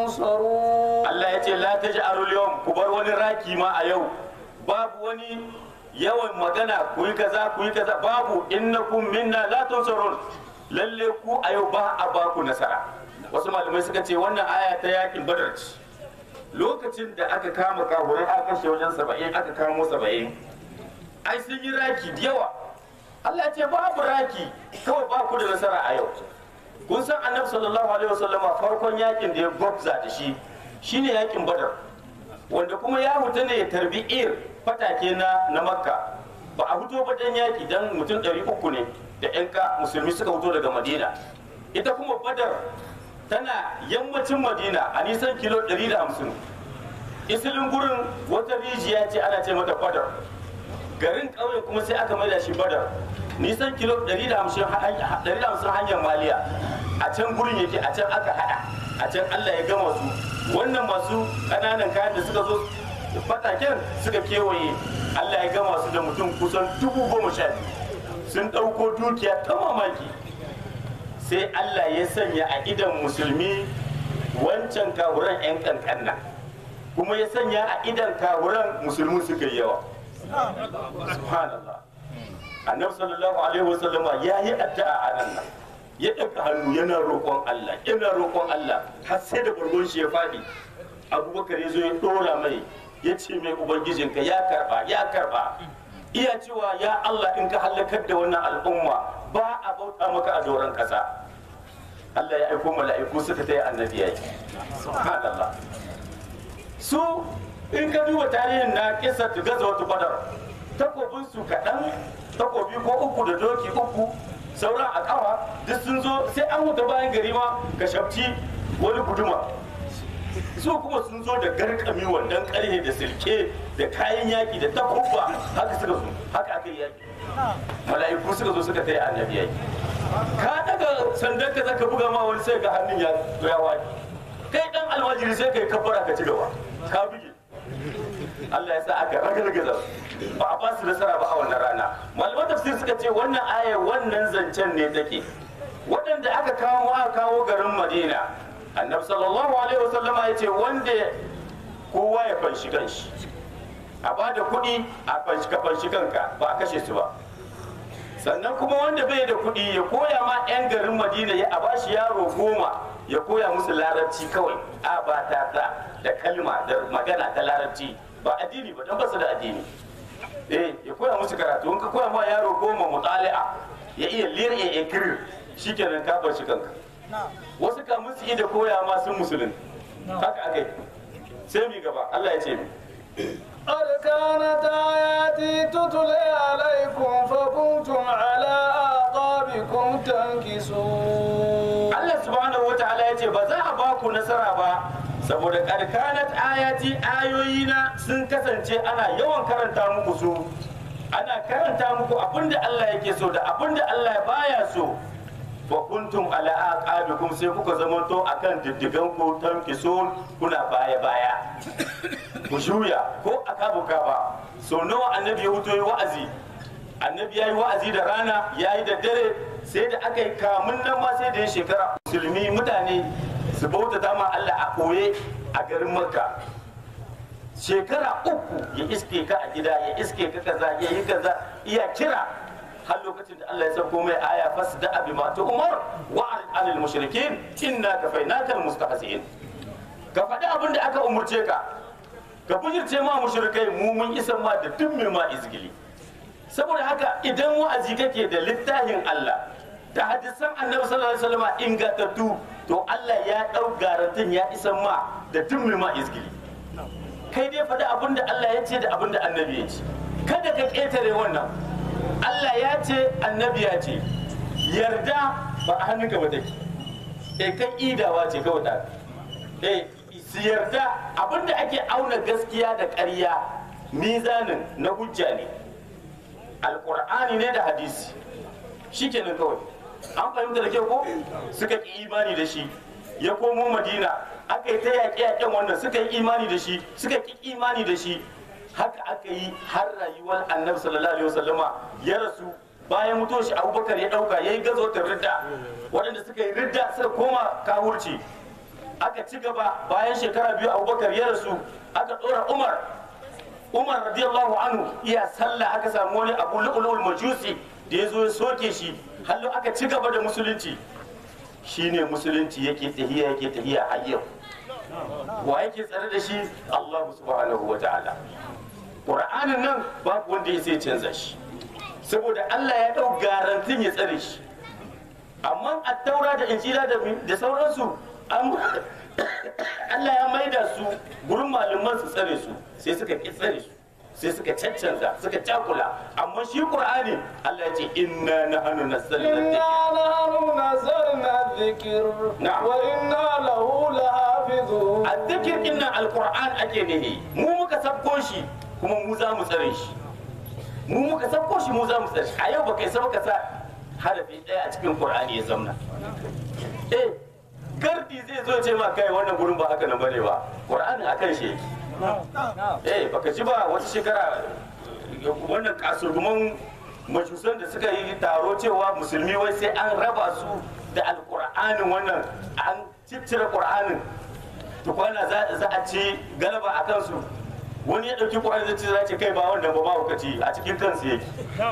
Speaker 2: تنصرون
Speaker 1: Allah ya ce la taj'alul yawm ku bar wani raki ma a yau babu wani yawan magana ku yi kaza ku yi kaza babu innakum minna la tunsarun lalle ku a yau ba a ba ku nasara wasu malamai suka ce wannan aya ta yakin badar ce lokacin da aka kama kahurai aka kashe wajen saba'in aka kamo saba'in ai sun yi raki da yawa Allah ya ce babu raki kawai ba ku da nasara a yau kun san annabi sallallahu alaihi wasallama farkon yakin da ya gwabza da shi shine yakin badar wanda kuma ya huta ne ya tarbi ir fatake na na makka ba a fito ba dan yaki dan mutum 300 ne da yan ka musulmi suka fito daga madina ita kuma badar tana yammacin madina a nisan kilo 150 isilin gurin wata rijiya ce ana ce mata badar garin ƙauyen kuma sai aka maida shi badar nisan kilo 150 hanyar maliya a can gurin yake a can aka hada a can allah ya gama su wannan masu ƙananan kayan da suka zo fataken suka kewaye allah ya gama su da mutum kusan dubu goma sha biyu sun ɗauko dukiya ta mamaki sai allah ya sanya a idan musulmi wancan kawuran 'yan kankanna kuma ya sanya a idan kawuran musulmi suka yi yawa subhanallah annabi sallallahu alaihi wasallam ya yi addu'a a nan nan ya ɗaga hannu yana roƙon Allah yana roƙon Allah har sai da bargon shi ya faɗi abubakar ya zo ya ɗora mai ya ce mai ubangijinka ya karba ya karba iya cewa ya Allah in ka halakar da wannan al'umma ba a bauta maka a doron ƙasa Allah ya aiko mala'iku suka taya annabi yayi subhanallah su in ka duba tarihin na kisa ta gaza wata badar takobin su kaɗan takobi ko uku da doki uku sauran a kawa duk sun zo sai an wuta bayan gari ma ka shafci wani guduma su kuma sun zo da garkami wannan karhe da silke da kayan yaki da takubba haka suka zo haka aka yi yaki mala'iku suka zo suka taya annabi yaki ka daga sandan ka zaka buga ma wani sai ga hannun ya ya wani kai dan almajiri sai kai kabbara ka ci gaba ka buge Allah ya sa aka ragargaza ba a ba su nasara ba a wannan rana malaman tafsir suka ce wannan aya wannan zancen ne take waɗanda aka kawo aka kawo garin Madina annabi sallallahu alaihi wasallama ya ce wanda kowa ya fanshi kanshi a ba da kuɗi a fanshi ka fanshi kanka ba a kashe su ba sannan kuma wanda bai da kuɗi ya koya ma 'yan garin madina ya a bashi yaro goma ya koya musu larabci kawai a ba ta ta da kalma da magana ta larabci ba addini ba don basu da addini eh ya koya musu karatu in ka koya ma yaro goma mutali'a ya iya lir ya ikrir shikenan ka bar shi kanka wasu kamun su da koya ma sun musulun haka aka yi sai mi gaba Allah ya ce mi
Speaker 2: قد كانت آياتي تتلى عليكم فكنتم على أعقابكم تنكسون
Speaker 1: Allah subhanahu wa ta'ala ya ce ba za a ba ku nasara ba saboda karkanat ayati ayoyina sun kasance ana yawan karanta muku su ana karanta muku abinda Allah yake so da abinda Allah baya so fa kuntum ala aqabikum sai kuka zamanto akan diddigan ku tankisun kuna baya baya ku juya ko akabu ba so nawa annabi ya huto yi wa'azi annabi ya yi wa'azi da rana ya yi da dare sai da aka yi kamun nan ma sai da ya shekara musulmi mutane su bauta dama Allah a koye a garin makka shekara uku ya iske ka a gida ya iske ka kaza ya yi kaza iya kira har lokacin da Allah ya sauko mai aya fas da abi ma ta umar wa anil mushrikin inna kafainaka al mustahzi'in ka faɗi abin da aka umurce ka ka bujirce ma mushrikai mu mun isa ma da duk mai ma izgili saboda haka idan wa'azi kake da littafin Allah da hadisan annabi sallallahu alaihi wasallam ingantattu to Allah ya dau garantin ya isa ma da duk mai ma izgili kai dai faɗi abin da Allah ya ce da abin da annabi ya ce kada ka ƙetare wannan Allah ya ce annabi ya ce yarda ba a hannunka ba take eh kan idawa ce kawai ta eh su yarda abin da ake auna gaskiya da ƙarya mizanin na hujja ne alƙur'ani ne da hadisi shikenan kawai an fahimta da kyau ko suka ƙi imani da shi ya komo madina aka yi ta yaƙe-yaƙen wannan suka yi imani da shi suka ƙi imani da shi haka aka yi har rayuwar annabi sallallahu alaihi wasallama ya rasu bayan mutuwar shi abubakar ya ɗauka ya yi gazotar ridda waɗanda suka yi ridda suka koma kawurci aka ci gaba bayan shekara biyu abubakar ya rasu aka ɗora umar umar radiyallahu anhu iya sallah aka samu wani abu lu'ulul majusi da ya zo ya soke shi hallo aka ci gaba da musulunci shine musulunci yake tahiya yake tahiya har yau wa yake tsare da shi Allah subhanahu wa ta'ala Qur'anin nan babu wanda ya sai canza shi saboda Allah ya dau garantin ya tsare shi amma attaura da injila da da sauransu an Allah ya maida su gurin malaman su tsare su sai suka ki tsare su sai suka caccanza suka cakula amma shi Qur'ani Allah ya ce inna nahnu nazzalna dhikra
Speaker 2: إنا نحن نزلنا الذكر
Speaker 1: نعم.
Speaker 2: وإنا له لحافظون
Speaker 1: azzikir din nan alquran ake nihi mu muka sabko shi kuma mu za mu tsare shi mu muka sabko shi mu za mu tsare shi a yau baka isa baka sa harafi ɗaya a cikin qur'ani ya zamna eh gardi zai zo ce ma kai wannan gurin ba haka nan bane ba qur'ani akan shi yake eh baka ji ba wata shekara wannan kasurguman majusan da suka yi taro cewa musulmi wai sai an raba su da alkur'anin wannan an ciccire qur'anin tukwana za za a ci galaba a kansu wani ya ɗauki ƙwarar zai ce za ce kai ba wannan ba ba ci a cikin kansu yake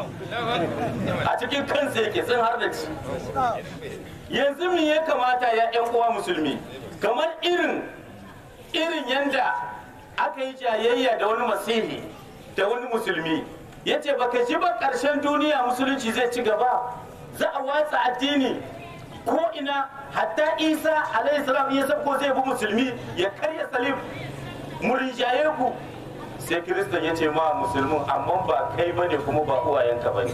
Speaker 1: a cikin kansu yake sun har da ci yanzu me ya kamata ya ƴan uwa musulmi kamar irin irin yanda aka yi jayayya da wani masihi da wani musulmi ya ce baka ji ba ƙarshen duniya musulunci zai ci gaba za a watsa addini ko ina hatta isa alayhi salam ya sabko zai bi musulmi ya karya salim murinjaye ku sai kiristan ya ce ma musulmin amma ba kai bane kuma ba uwayenka bane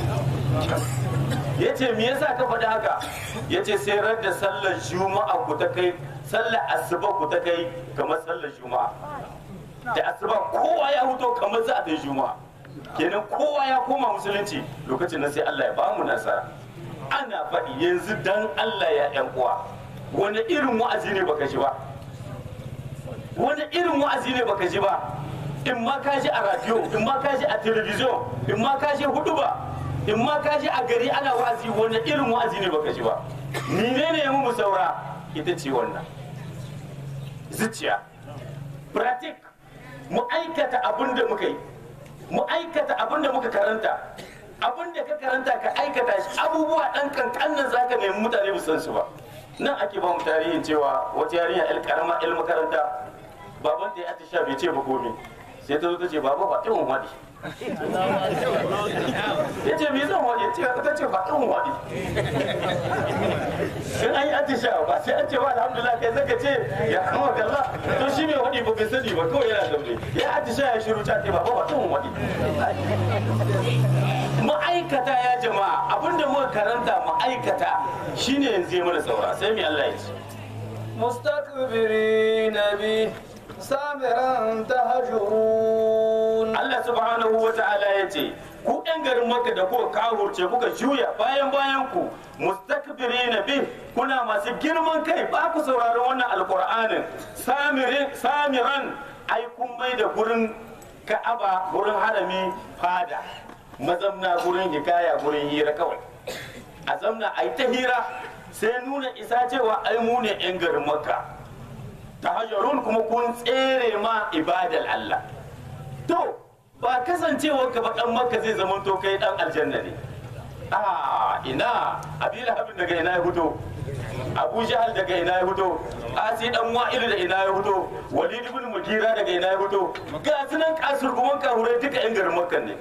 Speaker 1: ya ce me yasa ka faɗi haka ya ce sai rar da sallar juma'a ku ta kai sallar asuba ku ta kai kamar sallar juma'a da asuba kowa ya huto kamar za a ta juma'a kenan kowa ya koma musulunci lokacin nan sai Allah ya ba mu nasara ana faɗi yanzu dan Allah ya ƴan uwa wani irin wa'azi ne baka ji ba wani irin wa'azi ne baka ji ba in ma ka ji a radio in ma ka ji a television in ma ka ji hudu ba in ma ka ji a gari ana wa'azi wani irin wa'azi ne baka ji ba menene ya mu saura ita ce wannan zuciya pratik mu aikata abin da muka yi mu aikata abin da muka karanta abin da ka karanta ka aikata shi abubuwa dan kankanin zaka nemi mutane san su ba nan ake ba mu tarihin cewa wata yarinya el karama el makaranta baban ta ya atisha bai ce ba komai sai ta zo ta ce baba ba irin wadi ya ce me zan wadi ce ta ce ba irin wadi in an yi atisha ba sai an ce ba alhamdulillah kai zaka ce ya kama kalla to shi mai wadi ba bai sani ba kawai yana zaune ya atisha ya shiru ta ce baba ba irin wadi ma'aikata ya jama'a abinda muka karanta ma'aikata shine yanzu ya mana saura sai mai Allah ya ce
Speaker 2: مستكبرين به سامرا تهجرون
Speaker 1: Allah subhanahu wa ta'ala ya ce ku yan garin makka da kuka kawurce kuka juya bayan bayan ku mustakbirina bi kuna masu girman kai ba ku sauraron wannan alqur'anin samirin samiran ai kun mai da gurin ka'aba gurin harami fada mazamna gurin hikaya gurin hira kawai a zamna ai ta hira sai nuna isa cewa ai mu ne yan garin makka tahajjarun kuma kun tsere ma ibadal Allah to ba kasancewar ka ba dan makka zai zama to kai dan aljanna ne a ina abila habib daga ina ya fito abu jahal daga ina ya fito asi dan wa'il da ina ya fito walid ibn mugira daga ina ya fito ga sunan kasurguman kahurai duka yan garin makka ne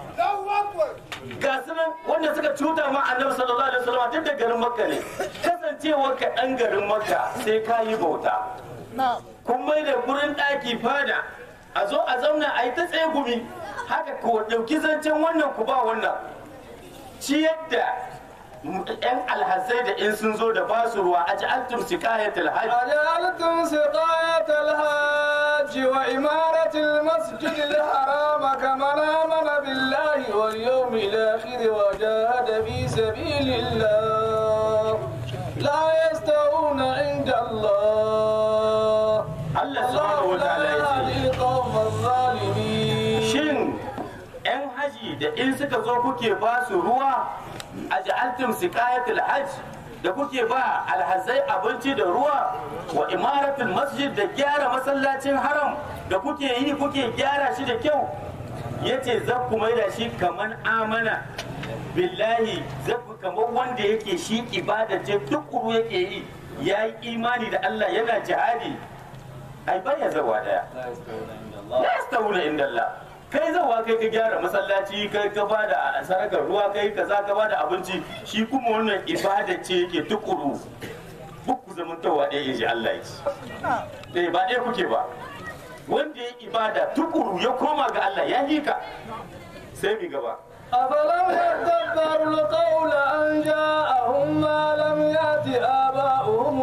Speaker 1: ga sunan wanda suka cuta ma annabi sallallahu alaihi wasallam duk da garin makka ne kasancewar ka dan garin makka sai ka yi bauta kun mai da gurin ɗaki fada a zo a zauna a yi ta tsegumi haka ko ɗauki zancen wannan ku ba wannan ci yadda yan alhazai da in sun zo da ba su ruwa a ji altum sikayatul hajj
Speaker 2: أجعلتم سقاية الحاج وإمارة المسجد الحرام كمن آمن بالله واليوم الآخر وجاهد في سبيل الله لا يستوون عند الله
Speaker 1: Allah subhanahu wa
Speaker 2: الله
Speaker 1: ta'ala
Speaker 2: لا
Speaker 1: ya ce
Speaker 2: يهدي القوم الظالمين
Speaker 1: shin 'yan haji da in suka zo kuke ba su ruwa a ja'altum siqayatul hajj da kuke ba alhazai abinci da ruwa wa imaratul masjid da gyara masallacin haram da kuke yi kuke gyara shi da kyau yace za ku maida shi kaman amana billahi za ku kamar wanda yake shi ibada ce tukuru yake yi ya yi imani da Allah yana jihadi ai baya zawa daya la yastawuna inda Allah kai zawa kai ka gyara masallaci kai ka ba da sarakar ruwa kai kaza ka ba da abinci shi kuma wannan ibada ce yake tukuru duk ku zamantawa ɗaya in ji Allah ya ce eh ba ɗaya kuke ba wanda ya ibada tukuru ya koma ga Allah ya hika sai mi gaba
Speaker 2: أفلم يدبروا القول أن جاءهم ما لم يأت آباؤهم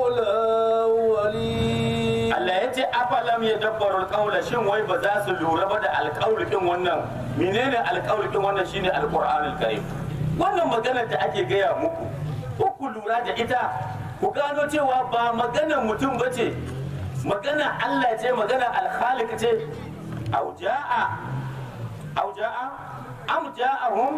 Speaker 2: الأولين
Speaker 1: Allah ya ce afalam ya dabbaru alƙawla shin wai ba za su lura ba da alƙawli din wannan menene alƙawli din wannan shine alqur'anul karim wannan maganar da ake gaya muku ko ku lura da ita ku gano cewa ba maganar mutum ba ce magana Allah ce magana alkhaliq ce au ja'a au ja'a am ja'ahum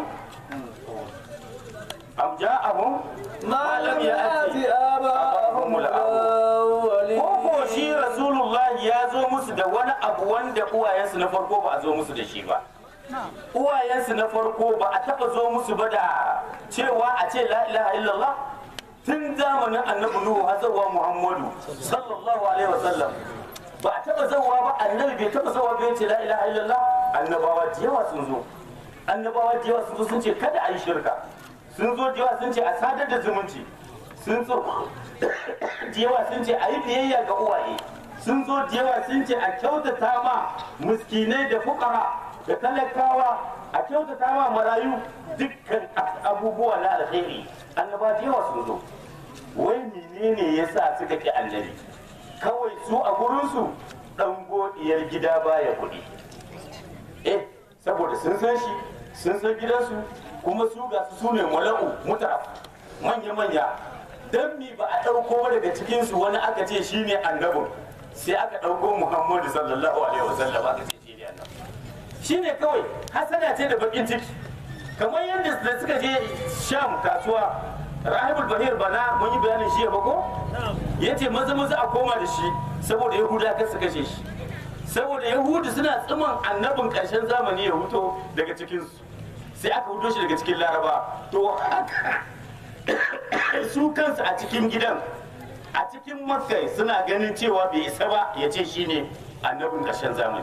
Speaker 1: am ja'ahum
Speaker 2: ما لم يأت
Speaker 1: ya'ti
Speaker 2: آباؤهم الأولين
Speaker 1: ko shi rasulullah ya zo musu da wani abu wanda uwayensu na farko ba a zo musu da shi ba uwayensu na farko ba a taba zo musu ba da cewa a ce la ilaha illallah tun zamanin annabi nuhu har zuwa muhammadu sallallahu alaihi wasallam ba a taba zawa ba annabi bai taba zawa bai ce la ilaha illallah annabawa da yawa sun zo annabawa da yawa sun zo sun ce kada a yi shirka sun zo da yawa sun ce a sadar da zumunci sun zo da yawa sun ce a yi biyayya ga uwaye sun zo da yawa sun ce a kyautata ma miskinai da fukara da talakawa a kyautata ma marayu dukkan abubuwa na alheri annaba da yawa sun zo wai menene yasa suka ki annabi kawai su a gurinsu dan godiyar gida baya kuɗi eh saboda sun san shi sun san gidansu kuma su ga su ne mala'u muta manya-manya don mi ba a ɗauko ba daga cikinsu wani aka ce shi ne annabin sai aka ɗauko muhammadu sallallahu alaihi wasallam aka ce shi ne annabin shi ne kawai hasada ce da bakin ciki kamar yadda da suka je sham kasuwa rahibul bahir bana mun yi bayanin shi ya bako ya ce maza maza a koma da shi saboda yahuda kan su kashe shi saboda yahudu suna tsiman annabin ƙarshen zamani ya huto daga cikinsu sai aka huto shi daga cikin laraba to haka su kansu a cikin gidan a cikin makka suna ganin cewa bai isa ba ya ce shine annabin ƙarshen zamani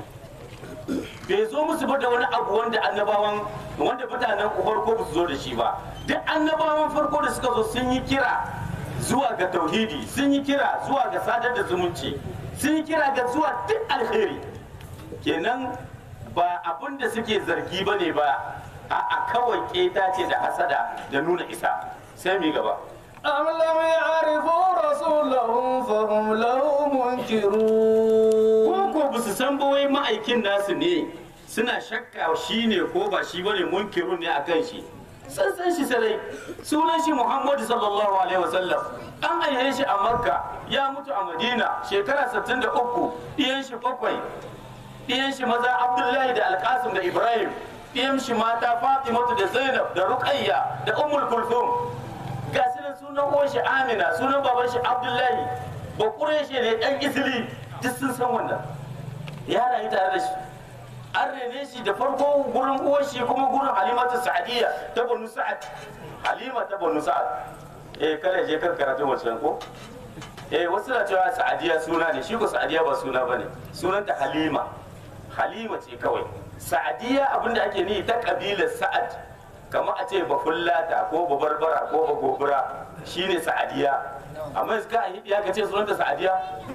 Speaker 1: bai zo musu ba da wani abu wanda annabawan wanda mutanen farko ba su zo da shi ba duk annabawan farko da suka zo sun yi kira zuwa ga tauhidi sun yi kira zuwa ga sadar da zumunci sun yi kira ga zuwa duk alheri kenan ba abin da suke zargi ba ne ba a kawai keta ce da hasada da nuna isa sai mi gaba
Speaker 2: أم لم يعرفوا رسولهم فهم له منكرون
Speaker 1: ko ko ba su san ba wai ma'aikin nasu ne suna shakka shi ne ko ba shi bane munkirun ne akan shi sun san shi sarai sunan shi muhammadu sallallahu alaihi wasallam an aihe shi a makka ya mutu a madina shekara 63 ɗiyan shi bakwai ɗiyan shi maza abdullahi da alkasim da ibrahim ɗiyan shi mata fatimatu da zainab da ruqayya da ummul kulthum ga su nan sunan uwan shi amina sunan baban shi abdullahi ba shi ne ɗan isili duk sun san wannan ya rayu tare da shi an rene shi da farko gurin uwar shi kuma gurin halimatu sa'adiyya ta banu sa'ad halima ta banu sa'ad eh kada je kan karatu wancan ko eh wasu na cewa sa'adiyya suna ne shi ko sa'adiyya ba suna bane sunanta halima halima ce kawai sa'adiyya abinda ake ni ta kabilar sa'ad kamar a ce bafullata ko babarbara ko bagobura shine sa'adiyya amma yanzu ka yi ya ka ce sunanta sa'adiyya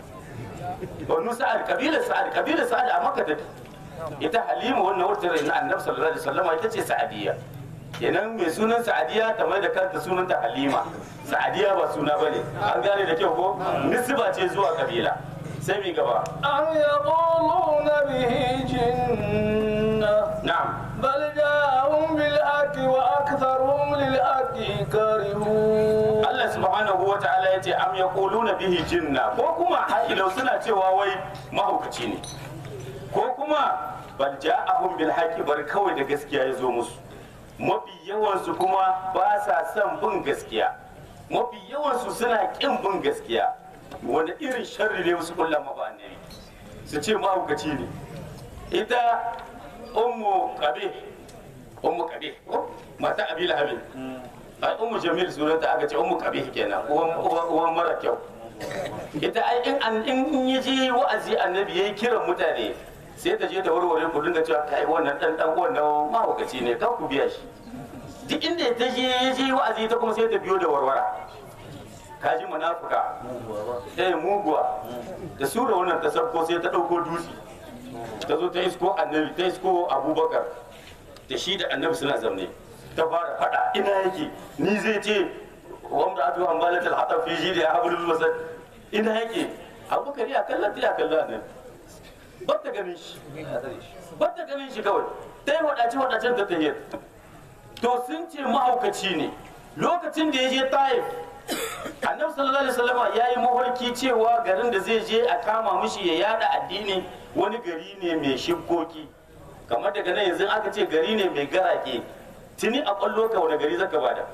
Speaker 1: banu sa'ad kabilar sa'ad kabilar sa'ad a makka take ita halima wannan wata rai na annabi sallallahu alaihi wasallam ita ce sa'adiyya kenan mai sunan sa'adiyya ta mai da kanta sunanta halima sa'adiyya ba suna bane an gane da kyau ko nisba ce zuwa kabila sai mi gaba
Speaker 2: أم يقولون به جنة
Speaker 1: na'am
Speaker 2: بل جاءهم بالحق وأكثرهم للحق كارهون
Speaker 1: Allah subhanahu wa ta'ala ya ce am yaquluna bihi jinna ko kuma ha'ilau suna cewa wai mahaukaci ne ko kuma bal ja'ahum bil haqqi bar kawai da gaskiya ya zo musu mafi yawan su kuma ba sa son bin gaskiya mafi yawan su suna kin bin gaskiya wanda irin sharri ne musu kullum ba annabi su ce mahaukaci ne ita ummu qabi ummu qabi ko mata abi lahabin ai ummu jamil sunanta aka ce ummu qabih kenan uwan uwan uwan mara kyau ita ai in an in yaje wa'azi annabi yayi kiran mutane sai ta je ta warware ku dinga cewa kai wannan dan dan wannan mahaukaci ne kan ku biya shi duk inda ta je yaje wa'azi ta kuma sai ta biyo da warwara kaji munafuka eh muguwa da sura wannan ta sabko sai ta dauko dutse ta zo ta isko annabi ta isko abubakar da shi da annabi suna zaune ta fara fada ina yake ni zai ce wanda atu hambalat al-hatab fi jidi hablul masad ina yake abubakar ya kallon ta ya kallon annabi ba ta ganin shi ba ta ganin shi kawai ta yi wadace wadacen ta tahiyar to sun ce mahaukaci ne lokacin da ya je taif annabi sallallahu alaihi wasallam ya yi mafarki cewa garin da zai je a kama mishi ya yada addini wani gari ne mai shibkoki kamar daga nan yanzu aka ce gari ne mai garake tuni a kwallo ka wani gari zaka bada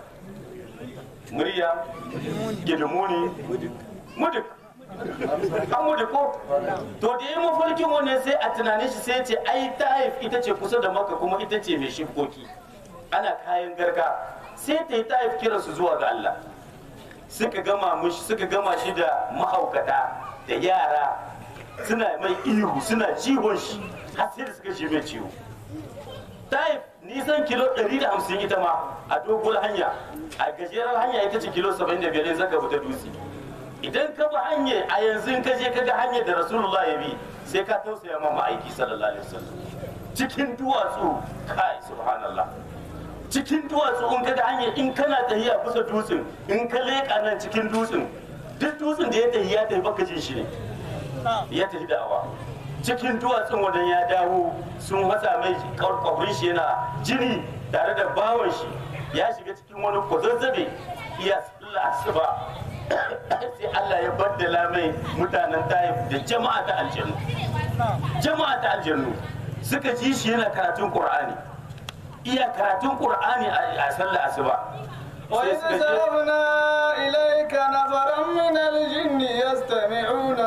Speaker 1: murya gidimuni muduk an mudu ko to da yi mafarkin wannan sai a tunanin shi sai ce ai taif ita ce kusa da maka kuma ita ce mai shibkoki ana kayan garka sai ta yi taif kiransu zuwa ga Allah suka gama mushi suka gama shi da mahaukata da yara suna mai ihu suna ciwon shi har sai da suka shi mai ciwo taif nisan kilo 150 ita ma a dogon hanya a gajerar hanya ita ce kilo 75 in zaka fita dutse idan ka bi hanya a yanzu in ka je ka ga hanyar da rasulullah ya bi sai ka tausaya ma ma'aiki sallallahu alaihi wasallam cikin duwatsu kai subhanallah cikin duwatsu in ka ga hanyar in kana tahiya bisa dutsen in ka leƙa nan cikin dutsen duk dutsen da ya tafi ya tafi baka jin shi ne ya tafi da'awa cikin duwatsun wajen ya dawo sun wasa mai kwakwarin shi yana jini tare da bawan shi ya shiga cikin wani kwazazzabe iya sallah asuba sai Allah ya baddala mai mutanen taif da jama'a ta aljannu jama'a ta aljannu suka ji shi yana karatun qur'ani iya karatun qur'ani a sallah asuba sai
Speaker 2: وإذ
Speaker 1: suka je
Speaker 2: صرفنا إليك نفرا من الجن يستمعون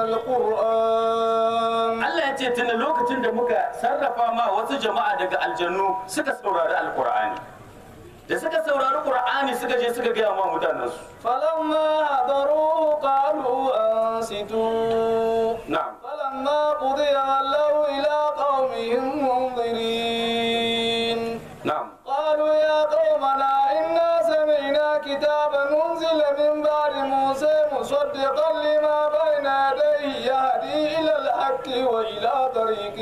Speaker 2: القرآن
Speaker 1: Allah ya ce tunda lokacin da muka sarrafa ma wasu jama'a daga aljannu suka saurari alkur'ani da suka saurari qur'ani suka je suka gaya ma mutanensu
Speaker 2: فلما حضروه قالوا أنصتوا
Speaker 1: na'am
Speaker 2: فلما قضي ولوا إلى قومهم منذرين
Speaker 1: na'am
Speaker 2: قالوا يا قومنا إنا سمعنا كتابا أنزل من بعد موسى مصدقا لما بين يديه يهدي إلى الحق وإلى طريق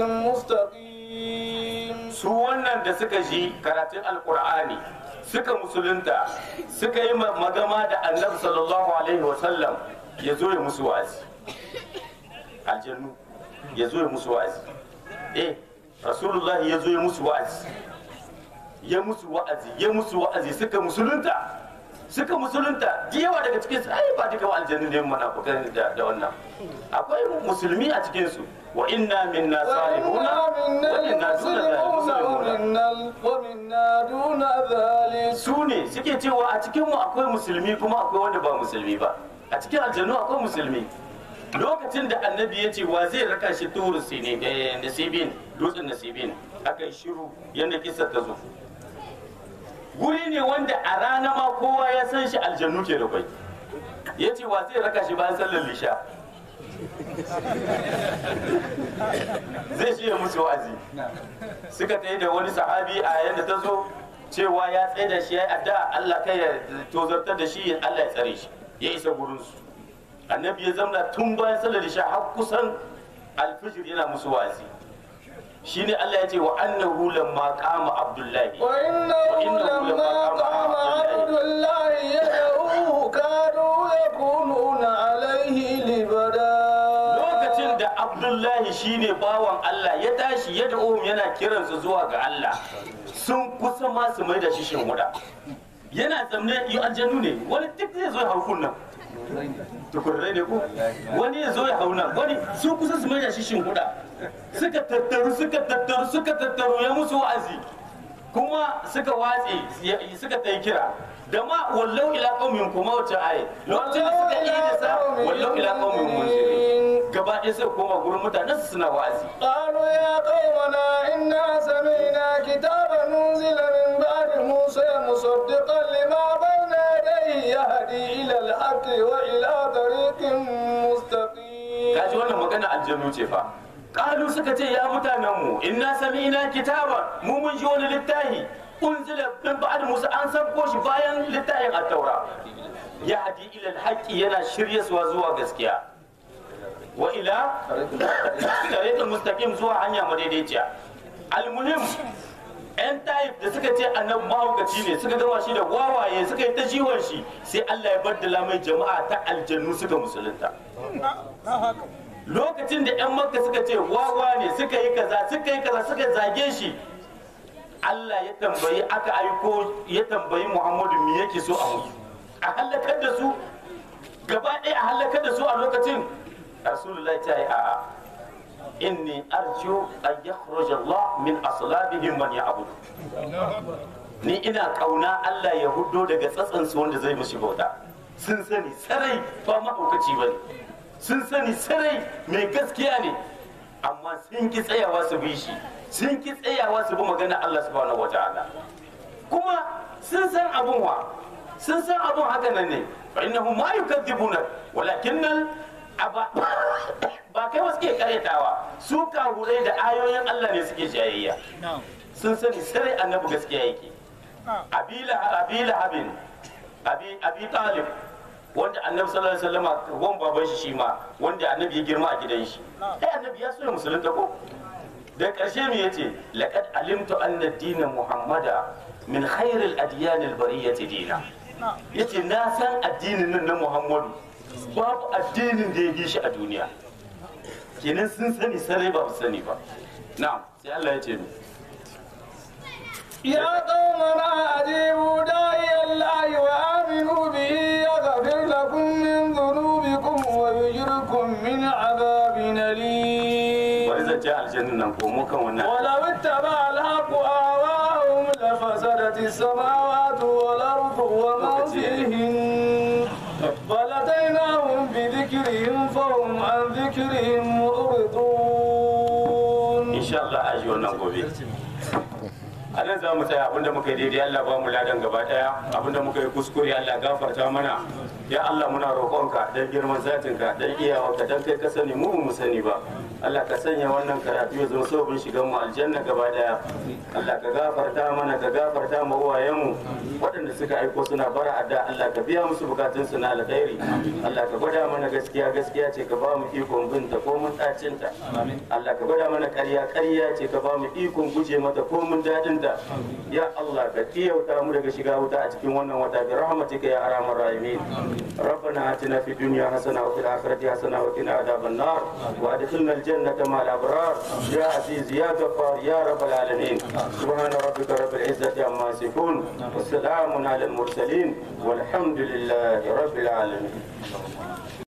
Speaker 2: مستقيم
Speaker 1: su wannan da suka ji karatun alkur'ani suka musulunta suka yi ma- magama da annabi sallallahu alaihi wasallam ya zo ya musu wa'azi aljannu ya zo ya musu wa'azi eh rasulullahi ya zo ya musu wa'azi ya musu wa'azi ya musu wa'azi suka musulunta suka musulunta da yawa daga cikin su ai ba duka aljannu ne munafikan da da wannan akwai musulmi a cikin su wa inna minna salihuna
Speaker 2: وإنا
Speaker 1: wa
Speaker 2: منا
Speaker 1: inna duna
Speaker 2: المسلمون
Speaker 1: muslimuna
Speaker 2: ومنا ومنا دون ذلك
Speaker 1: su ne suke cewa a cikin mu akwai musulmi kuma akwai wanda ba musulmi ba a cikin aljannu akwai musulmi lokacin da annabi ya ce wa zai raka shi turu sine eh, nasibin dutsen nasibin aka yi shiru yadda kisa ta zo guri ne wanda a rana ma kowa ya san shi aljannu ke da kwai ya ce wa zai raka shi bayan sallar lisha zai shi ya musu wa'azi suka ta da wani sahabi a yadda ta zo cewa ya tsaye da shi ya yi addu'a Allah kai ya tozartar da shi Allah ya tsare shi ya isa gurinsu annabi ya zamna tun bayan sallar isha har kusan alfijir yana musu wa'azi shine Allah ya ce wa annahu lamma qama abdullahi
Speaker 2: وإنه لما قام عبد الله يدعوه كانوا يكونون عليه لبدا
Speaker 1: lokacin da abdullahi shine bawan Allah ya tashi ya da'uhum yana kiransu zuwa ga Allah sun kusa ma su mai da shi shinhuda yana zamne yi aljannu ne wani duk zai zo ya hau kunnan tukurrai ne ko wani ya zo ya hau nan wani sun kusa su mai da shi shinhuda suka tattaru suka tattaru suka tattaru ya musu wa'azi kuma suka watse ya- suka ta yi kira da ma wallau ila qaumin kuma wace aye lokacin da suka yi da sa wallau ila qaumin munzirin gaba ɗaya suka koma gurin mutanen su suna wa'azi
Speaker 2: قالوا يا قومنا إنا سمعنا كتابا أنزل من بعد موسى مصدقا لما بين يديه يهدي إلى الحق وإلى طريق مستقيم
Speaker 1: kaji wannan magana aljannu ce fa kalu suka ce ya mutanen mu inna sami'na kitaba mu mun ji wani littafi unzila min ba'd musa an sabko shi bayan littafin at-taura ya hadi ila al yana shiryaswa zuwa gaskiya wa ila tariqin mustaqim zuwa hanya madaidaiciya almuhim yan taif da suka ce annabi mahaukaci ne suka gama shi da wawaye suka yi ta jiwon shi sai Allah ya baddala mai jama'a ta aljannu suka musulunta lokacin da 'yan makka suka ce wawa ne suka yi kaza suka yi kaza suka zage shi Allah ya tambayi aka aiko ya tambayi Muhammadu me yake so a musu a halakar da su gaba ɗaya a halakar da su a lokacin Rasulullah ta yi a'a inni arju an yakhruja Allah min aslabihim man ya'budu ni ina kauna Allah ya hudo daga tsatsansu wanda zai mushi bauta sun sani sarai ba mahaukaci bane sun sani sarai mai gaskiya ne amma sun ki tsayawa su bi shi sun ki tsayawa su bi magana Allah subhanahu wataala kuma sun san abun wa sun san abun haka nan ne fa innahu ma yukadzibuna walakinnal aba ba kai wasu ke karyatawa su kahurai da ayoyin Allah ne suke jayayya sun sani sarai annabi gaskiya yake abila abila habin abi abi talib wanda annabi sallallahu alaihi wasallam wan baban shi shi ma wanda annabi ya girma a gidan shi ai annabi ya so ya musulunta ko da karshe me yace laqad alimtu anna ad-din muhammada min khair al-adyan al-bariyati dina yace na san addinin nan na muhammadu babu addinin da ya bi shi a duniya kenan sun sani sarai ba su sani ba na'am sai Allah ya ce mu
Speaker 2: يا قومنا أجيبوا داعي الله وآمنوا به يغفر لكم من ذنوبكم ويجركم من عذاب أليم
Speaker 1: bari zan ce aljannin nan ko mu kan wannan
Speaker 2: ولو اتبع الحق آواءهم لفسدت السماوات والأرض وما فيهن بل أتيناهم بذكرهم فهم عن ذكرهم معرضون
Speaker 1: insha Allah a ji wannan gobe a nan za mu tsaya abinda muka yi daidai Allah ba mu ladan gaba daya abinda muka yi kuskure Allah gafarta mana ya Allah muna roƙonka dan girman zatinka dan iyawarka dan kai ka sani mu mu sani ba Allah ka sanya wannan karatu ya zama sabon shigan mu aljanna gaba daya Allah ka gafarta mana ka gafarta mu uwayenmu waɗanda suka aiko suna bara adda Allah ka biya musu bukatun su na alkhairi Allah ka gwada mana gaskiya gaskiya ce ka ba mu ikon binta ko mun ɗacinta Allah ka gwada mana ƙarya ƙarya ce ka ba mu ikon guje mata ko mun daɗinta ya Allah ka tiyauta mu daga shiga wuta a cikin wannan wata bi rahmatika ya arhamar rahimin ربنا آتنا في الدنيا حسنة وفي الآخرة حسنة وقنا عذاب النار وأدخلنا الجنة مع الأبرار يا عزيز يا غفار يا رب العالمين سبحان ربك رب العزة عما يصفون والسلام على المرسلين والحمد لله رب العالمين